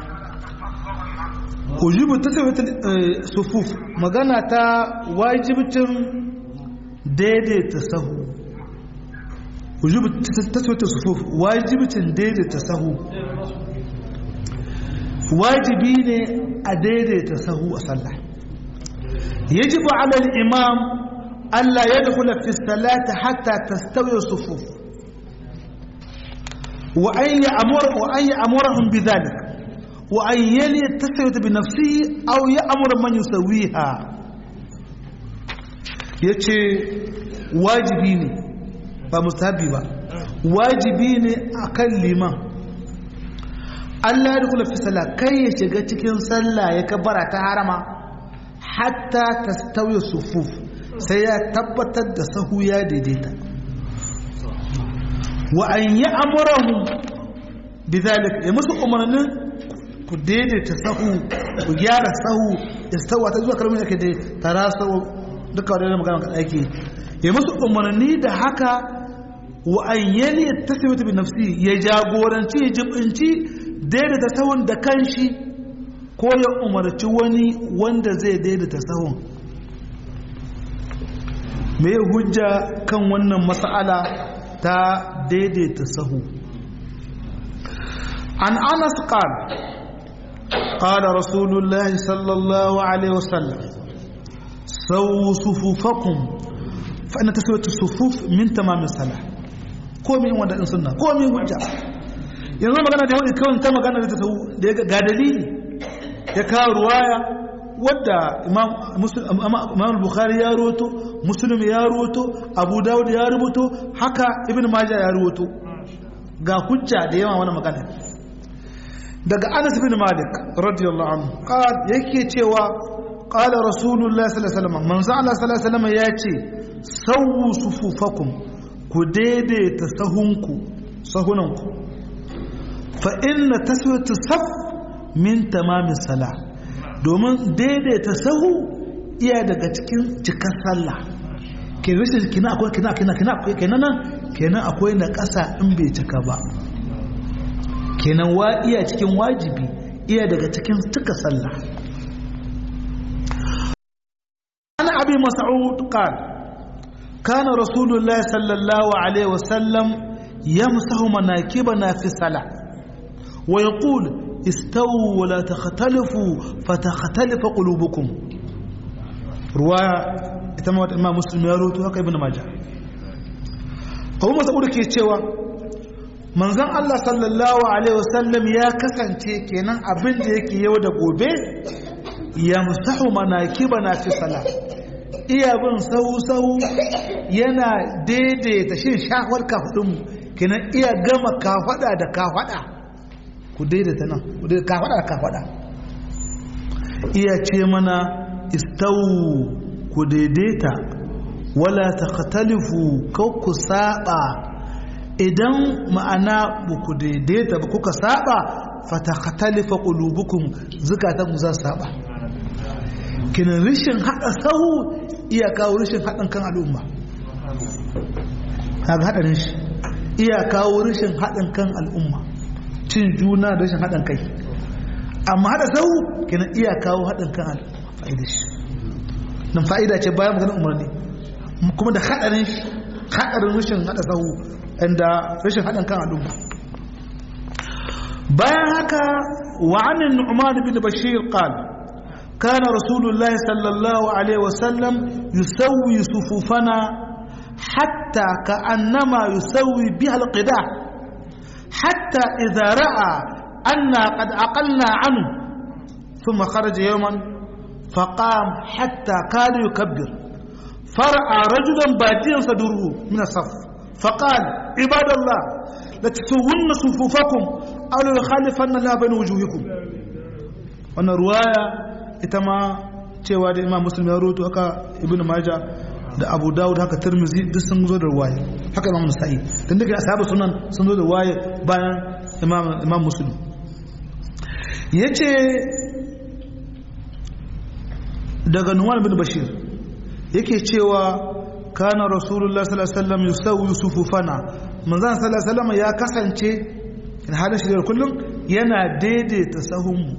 Speaker 1: ujibu ta sufuf magana ta wajibcin daidaita sahu ujibu ta sufuf wajibcin daidaita sahu wajibi ne a daidaita sahu a sallah yajibu ala al-imam alla yadkhula fi salati hatta tastawi sufuf wa an ya'mur wa an ya'murahum bidhalik wa an yali tasawiyat bi nafsihi aw ya'mur man yusawiha yace wajibi ne ba mustahabi ba wajibi ne akan liman Allah ya kula fi sallah kai ya shiga cikin sallah ya kabara ta harama hatta ta stauye sufuf sai ya tabbatar da sahu ya daidaita wa an yi amurahu bizalik ya musu umarnin ku daidaita sahu ku gyara sahu ya stawa ta zuwa kalmar yake dai tara sau duka wadda magana kan aiki ya musu umarni da haka wa an yali ta sai bi nafsi ya jagoranci ya jibinci daidaita sahun da kanshi ko ya umarci wani wanda zai daidaita sahun mai hujja kan wannan mas'ala ta daidaita sahu an anas qal قال رسول الله صلى الله عليه وسلم سووا صفوفكم فإن تسوية الصفوف من تمام الصلاة komai wanda in sunna komai hujja yanzu magana da yau kawai ta magana da ta sau da ga dalili ya kawo ruwaya wadda imam bukhari ya roto muslim ya roto abu dawud ya rubuto haka ibn majah ya roto ga hujja da yawa wani magana daga anas bin malik radiyallahu anhu qal yake cewa qala rasulullah sallallahu alaihi wasallam manzo Allah sallallahu alaihi wasallam ya ce sawu sufufakum ku daidaita sahunku sahunanku fa inna taswiyatu saf min tamamin sala domin daidaita sahu iya daga cikin cikar sallah ke rashin kina akwai kina kina kina akwai kenan nan kenan akwai na ƙasa in bai cika ba kenan wa iya cikin wajibi iya daga cikin cika sallah ana abi mas'ud qala كان رسول الله صلى الله عليه وسلم يمسح مناكبنا في الصلاة ويقول استووا ولا تختلفوا فتختلف قلوبكم رواية اتموت إمام مسلم يروت وكا ابن ماجه أبو مسعود ke cewa manzon Allah sallallahu alaihi wasallam ya kasance kenan abin da yake yau da gobe ya musahu manakibana fi salat iya bin sahu-sahu yana daidaita shin shahwar kafadunmu kenan iya gama kafada da kafada ku daidaita nan ku daidaita kafada da kafada iya ce mana istawu ku daidaita wala takhtalifu kau ku saba idan ma'ana ba ku daidaita ba kuka saba fatakhtalifa qulubukum zukatan ku za saba kinan rishin hada sahu iya kawo rashin haɗin kan al'umma kaga haɗarin shi iya kawo rashin haɗin kan al'umma cin juna da rashin haɗin kai amma haɗa sau kina iya kawo haɗin kan al'umma fa'ida shi nan fa'ida ce bayan maganin umarni kuma da haɗarin shi haɗarin rashin haɗa sau inda rashin haɗin kan al'umma bayan haka wa'anin nu'man bin bashir qala كان رسول الله صلى الله عليه وسلم يسوي صفوفنا حتى كأنما يسوي بها القداح حتى إذا رأى أنا قد أقلنا عنه ثم خرج يوما فقام حتى كاد يكبر فرأى رجلا باديا صدره من الصف فقال عباد الله لتسوون صفوفكم أو ليخالفن الله بين وجوهكم وانا روايه ita ma cewa da imam muslim ya roto haka ibn maja da abu dawud haka tirmizi duk sun zo da waye haka imam nasa'i dan duka ashabu sunan sun zo da waye bayan imam imam muslim yace daga nuwan bin bashir yake cewa kana rasulullah sallallahu alaihi wasallam yusawwi sufufana manzon sallallahu alaihi wasallam ya kasance in halin shi da kullum yana daidaita sahunmu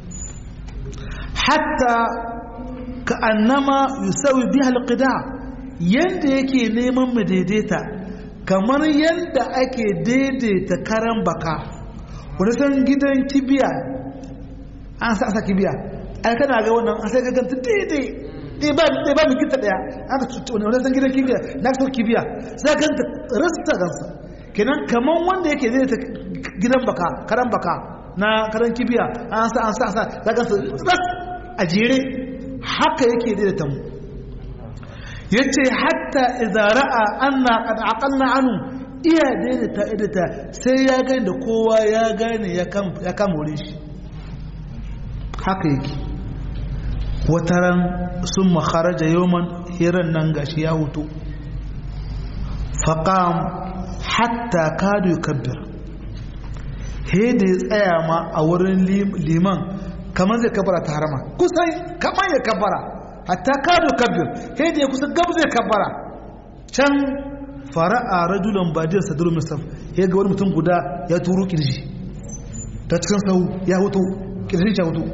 Speaker 1: hatta ka annama yusawi biha alqida yanda yake neman mu daidaita kamar yanda ake daidaita karan baka wani san gidan kibiya an sa sa kibiya ai kana ga wannan an sai ka ganta daidai dai ba dai ba mu kita daya aka tutu wani san gidan kibiya na so kibiya sai ka ganta rasta gansa kenan kamar wanda yake daidaita gidan baka karan baka na karan kibiya an sa an sa sa za ka a jere haka yake daidaita mu ya ce hatta izara'a anna qad aqalna anu iya daidaita idata sai ya gani da kowa ya gane ya kama wurin shi haka yake wataran sun makaraja yoman hiran nan gashi ya hutu faƙam hatta kadu kabbir he da ya tsaya ma a wurin liman kamar zai kabara ta harama kusan kamar ya kabara hatta kado kabir sai da ya kusa gab zai kabara can fara'a rajulan badiyar sadar musaf ya ga wani mutum guda ya turo kirji ta cikin sau ya hutu kirji ya hutu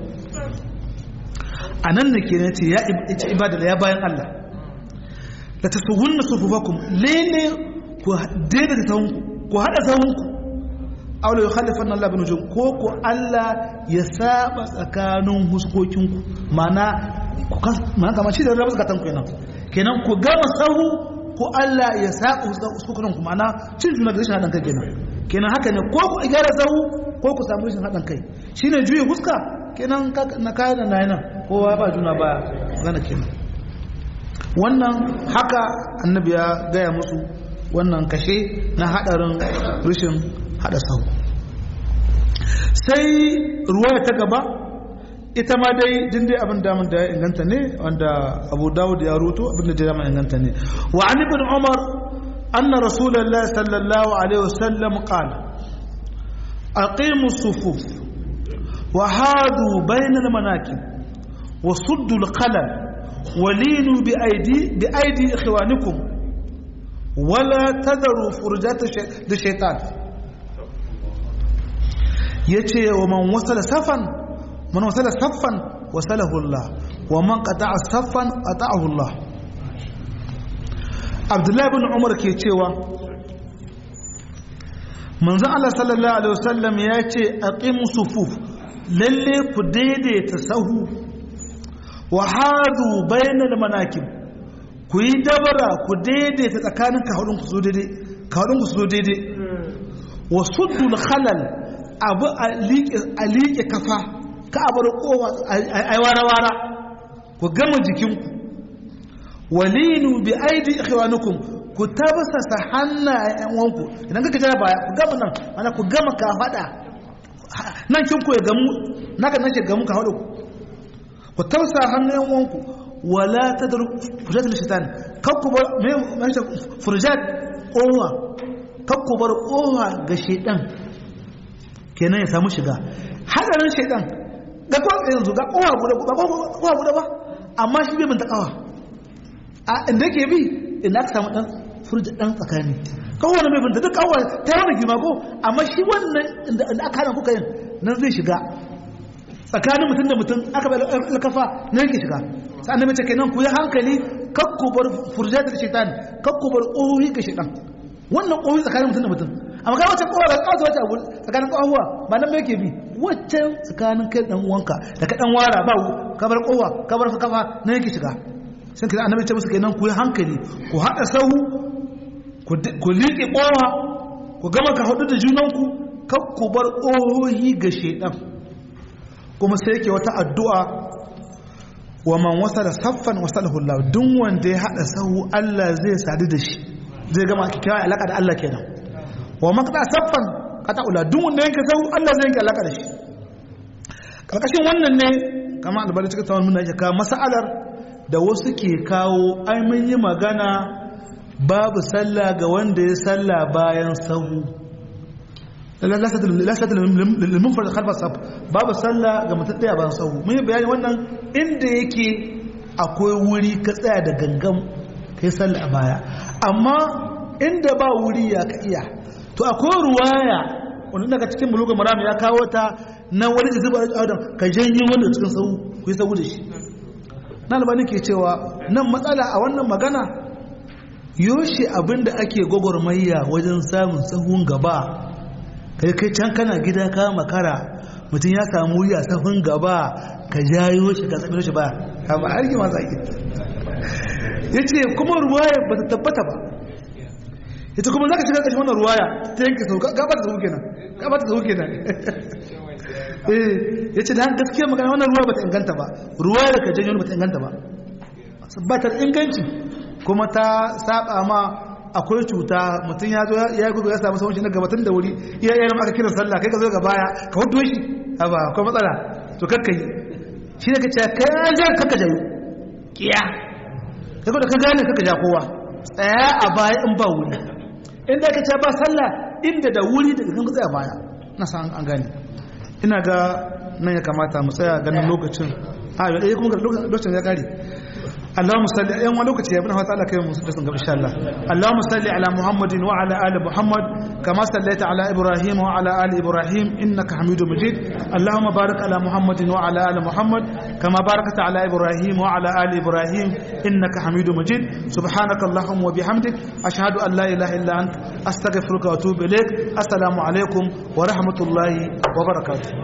Speaker 1: a nan da ke ce ya ita ibada da ya bayan Allah da ta su wunna su fufakum lele ku daidaita sahunku ku haɗa sahunku aula ya khalifan Allah bin ujum ko ku Allah ya saba tsakanin huskokinku mana mana kamar shi da rabu zakatan ku kenan kenan ku gama sahu ko Allah ya saba huskokinku mana cin juna da rashin haɗin kai kenan kenan haka ne ko ku gyara sahu ko ku samu rashin haɗin kai shine juye huska kenan na kayan da nayi nan kowa ba juna ba gana kenan wannan haka annabi ya gaya musu wannan kashe na haɗarin rashin hada sau sai ruwaya ta gaba ita ma dai jin dai abin damun da ya inganta ne wanda abu dawud ya ruto abin da ya inganta ne wa an ibn umar anna rasulullahi sallallahu alaihi wasallam qala aqimu sufuf wa hadu bayna al-manakib wa suddu al-qalal wa linu bi aidi bi aidi ikhwanikum wala tadharu furjata shaytan ya ce wa man wasala safan man wasala saffan wasalahu Allah wa man qata'a saffan qata'ahu Allah Abdullahi bin Umar ke cewa manzon Allah sallallahu alaihi wasallam ya ce aqimu sufuf lalle ku daidaita sahu wa hadu bainal manakib ku yi dabara ku daidaita tsakanin kahudun ku zo daidai kahudun ku zo daidai wa suddul khalal abu a liƙe kafa ka abar kowa a wara-wara ku gama jikinku walinu bi aidi ikhwanukum ku tabasasa hannayen wanku idan kaka jira baya ku gama nan ana ku gama ka fada nan kin ku ya gamu naka nake gamu ka hadu ku tabasa hannayen wanku wala tadru furjat shaitan kakku bar me furjat kowa kakku bar kowa ga shaitan kenan ya samu shiga hadarin shaitan ga kowa yanzu ga kowa guda ba kowa guda ba amma shi bai binta kawa a inda yake bi inda aka samu dan furji dan tsakani kowane mai binta duk kawa ta yana gima ko amma shi wannan inda aka hana kuka yin nan zai shiga tsakanin mutum da mutum aka bai alkafa nan yake shiga sai annabi ce kenan ku yi hankali kakku bar furjat da shaitan kakku bar ƙohi ga shaitan wannan ƙohi tsakanin mutum da mutum amma kai wacce kowa ga kawata wacce abu tsakanin kowa ba nan mai ke bi wacce tsakanin kai dan uwanka da ka dan wara ba kabar kowa kabar kafa nan yake shiga sun kira annabi ce musu kenan ku yi hankali ku hada sahu ku liƙe kowa ku gama ka hudu da junanku kar ku bar ƙohohi ga shedan kuma sai yake wata addu'a wa man wasa da saffan wasalahu Allah duk wanda ya hada sahu Allah zai sadu da shi zai gama kyakkyawa alaka da Allah kenan wa makta saffan kata ula duk wanda yanke sau Allah zai yanke alaka da shi karkashin wannan ne kama albani cikin tsawon muna yake kawo mas'alar da wasu ke kawo ai mun yi magana babu sallah ga wanda ya sallah bayan sahu lasata limunfar khalfa saf babu sallah ga mutum daya bayan sahu mun yi bayani wannan inda yake akwai wuri ka tsaya da gangan kai sallah a baya amma inda ba wuri ya ka iya to akwai ruwaya wanda daga cikin buluga maram ya kawo ta na wani da zuba adam ka janyo wanda cikin sau ku yi sau da shi na albani ke cewa nan matsala a wannan magana yoshi abinda ake gwagwarmayya wajen samun sahun gaba kai kai can kana gida ka makara mutum ya samu wuya sahun gaba ka jayo shi ka tsabi shi ba ba har yi masu ake ya ce kuma ruwaya ba ta tabbata ba ita kuma za ka shiga ƙashin wannan ruwaya ta yanke sau gaba ta sau kenan gaba ta sau kenan eh ya ce da han gaskiya magana wannan ruwa ba ta inganta ba ruwaya da ka janyo ba ta inganta ba ba ta inganci kuma ta saba ma akwai cuta mutum ya zo ya gudu ya samu sauran shi na gabatun da wuri iya yayin aka kira sallah kai ka zo ga baya ka hudu shi ba akwai matsala to kakkai shi ne ka ce kai ja kakka jayo kiya kai da ka gane kakka ja kowa tsaya a baya in ba wuri inda ka ce ba sallah inda da wuri daga kan tsaya baya na san an gane ina ga nan ya kamata mu tsaya ganin lokacin a yau kuma lokacin ya kare اللهم صل يوم لوكت يا ابن تعالى كيف مسلم ان شاء الله اللهم صل على محمد وعلى ال محمد كما صليت على ابراهيم وعلى ال ابراهيم انك حميد مجيد اللهم بارك على محمد وعلى ال محمد كما باركت على ابراهيم وعلى ال ابراهيم انك حميد مجيد سبحانك اللهم وبحمدك اشهد ان لا اله الا انت استغفرك واتوب اليك السلام عليكم ورحمه الله وبركاته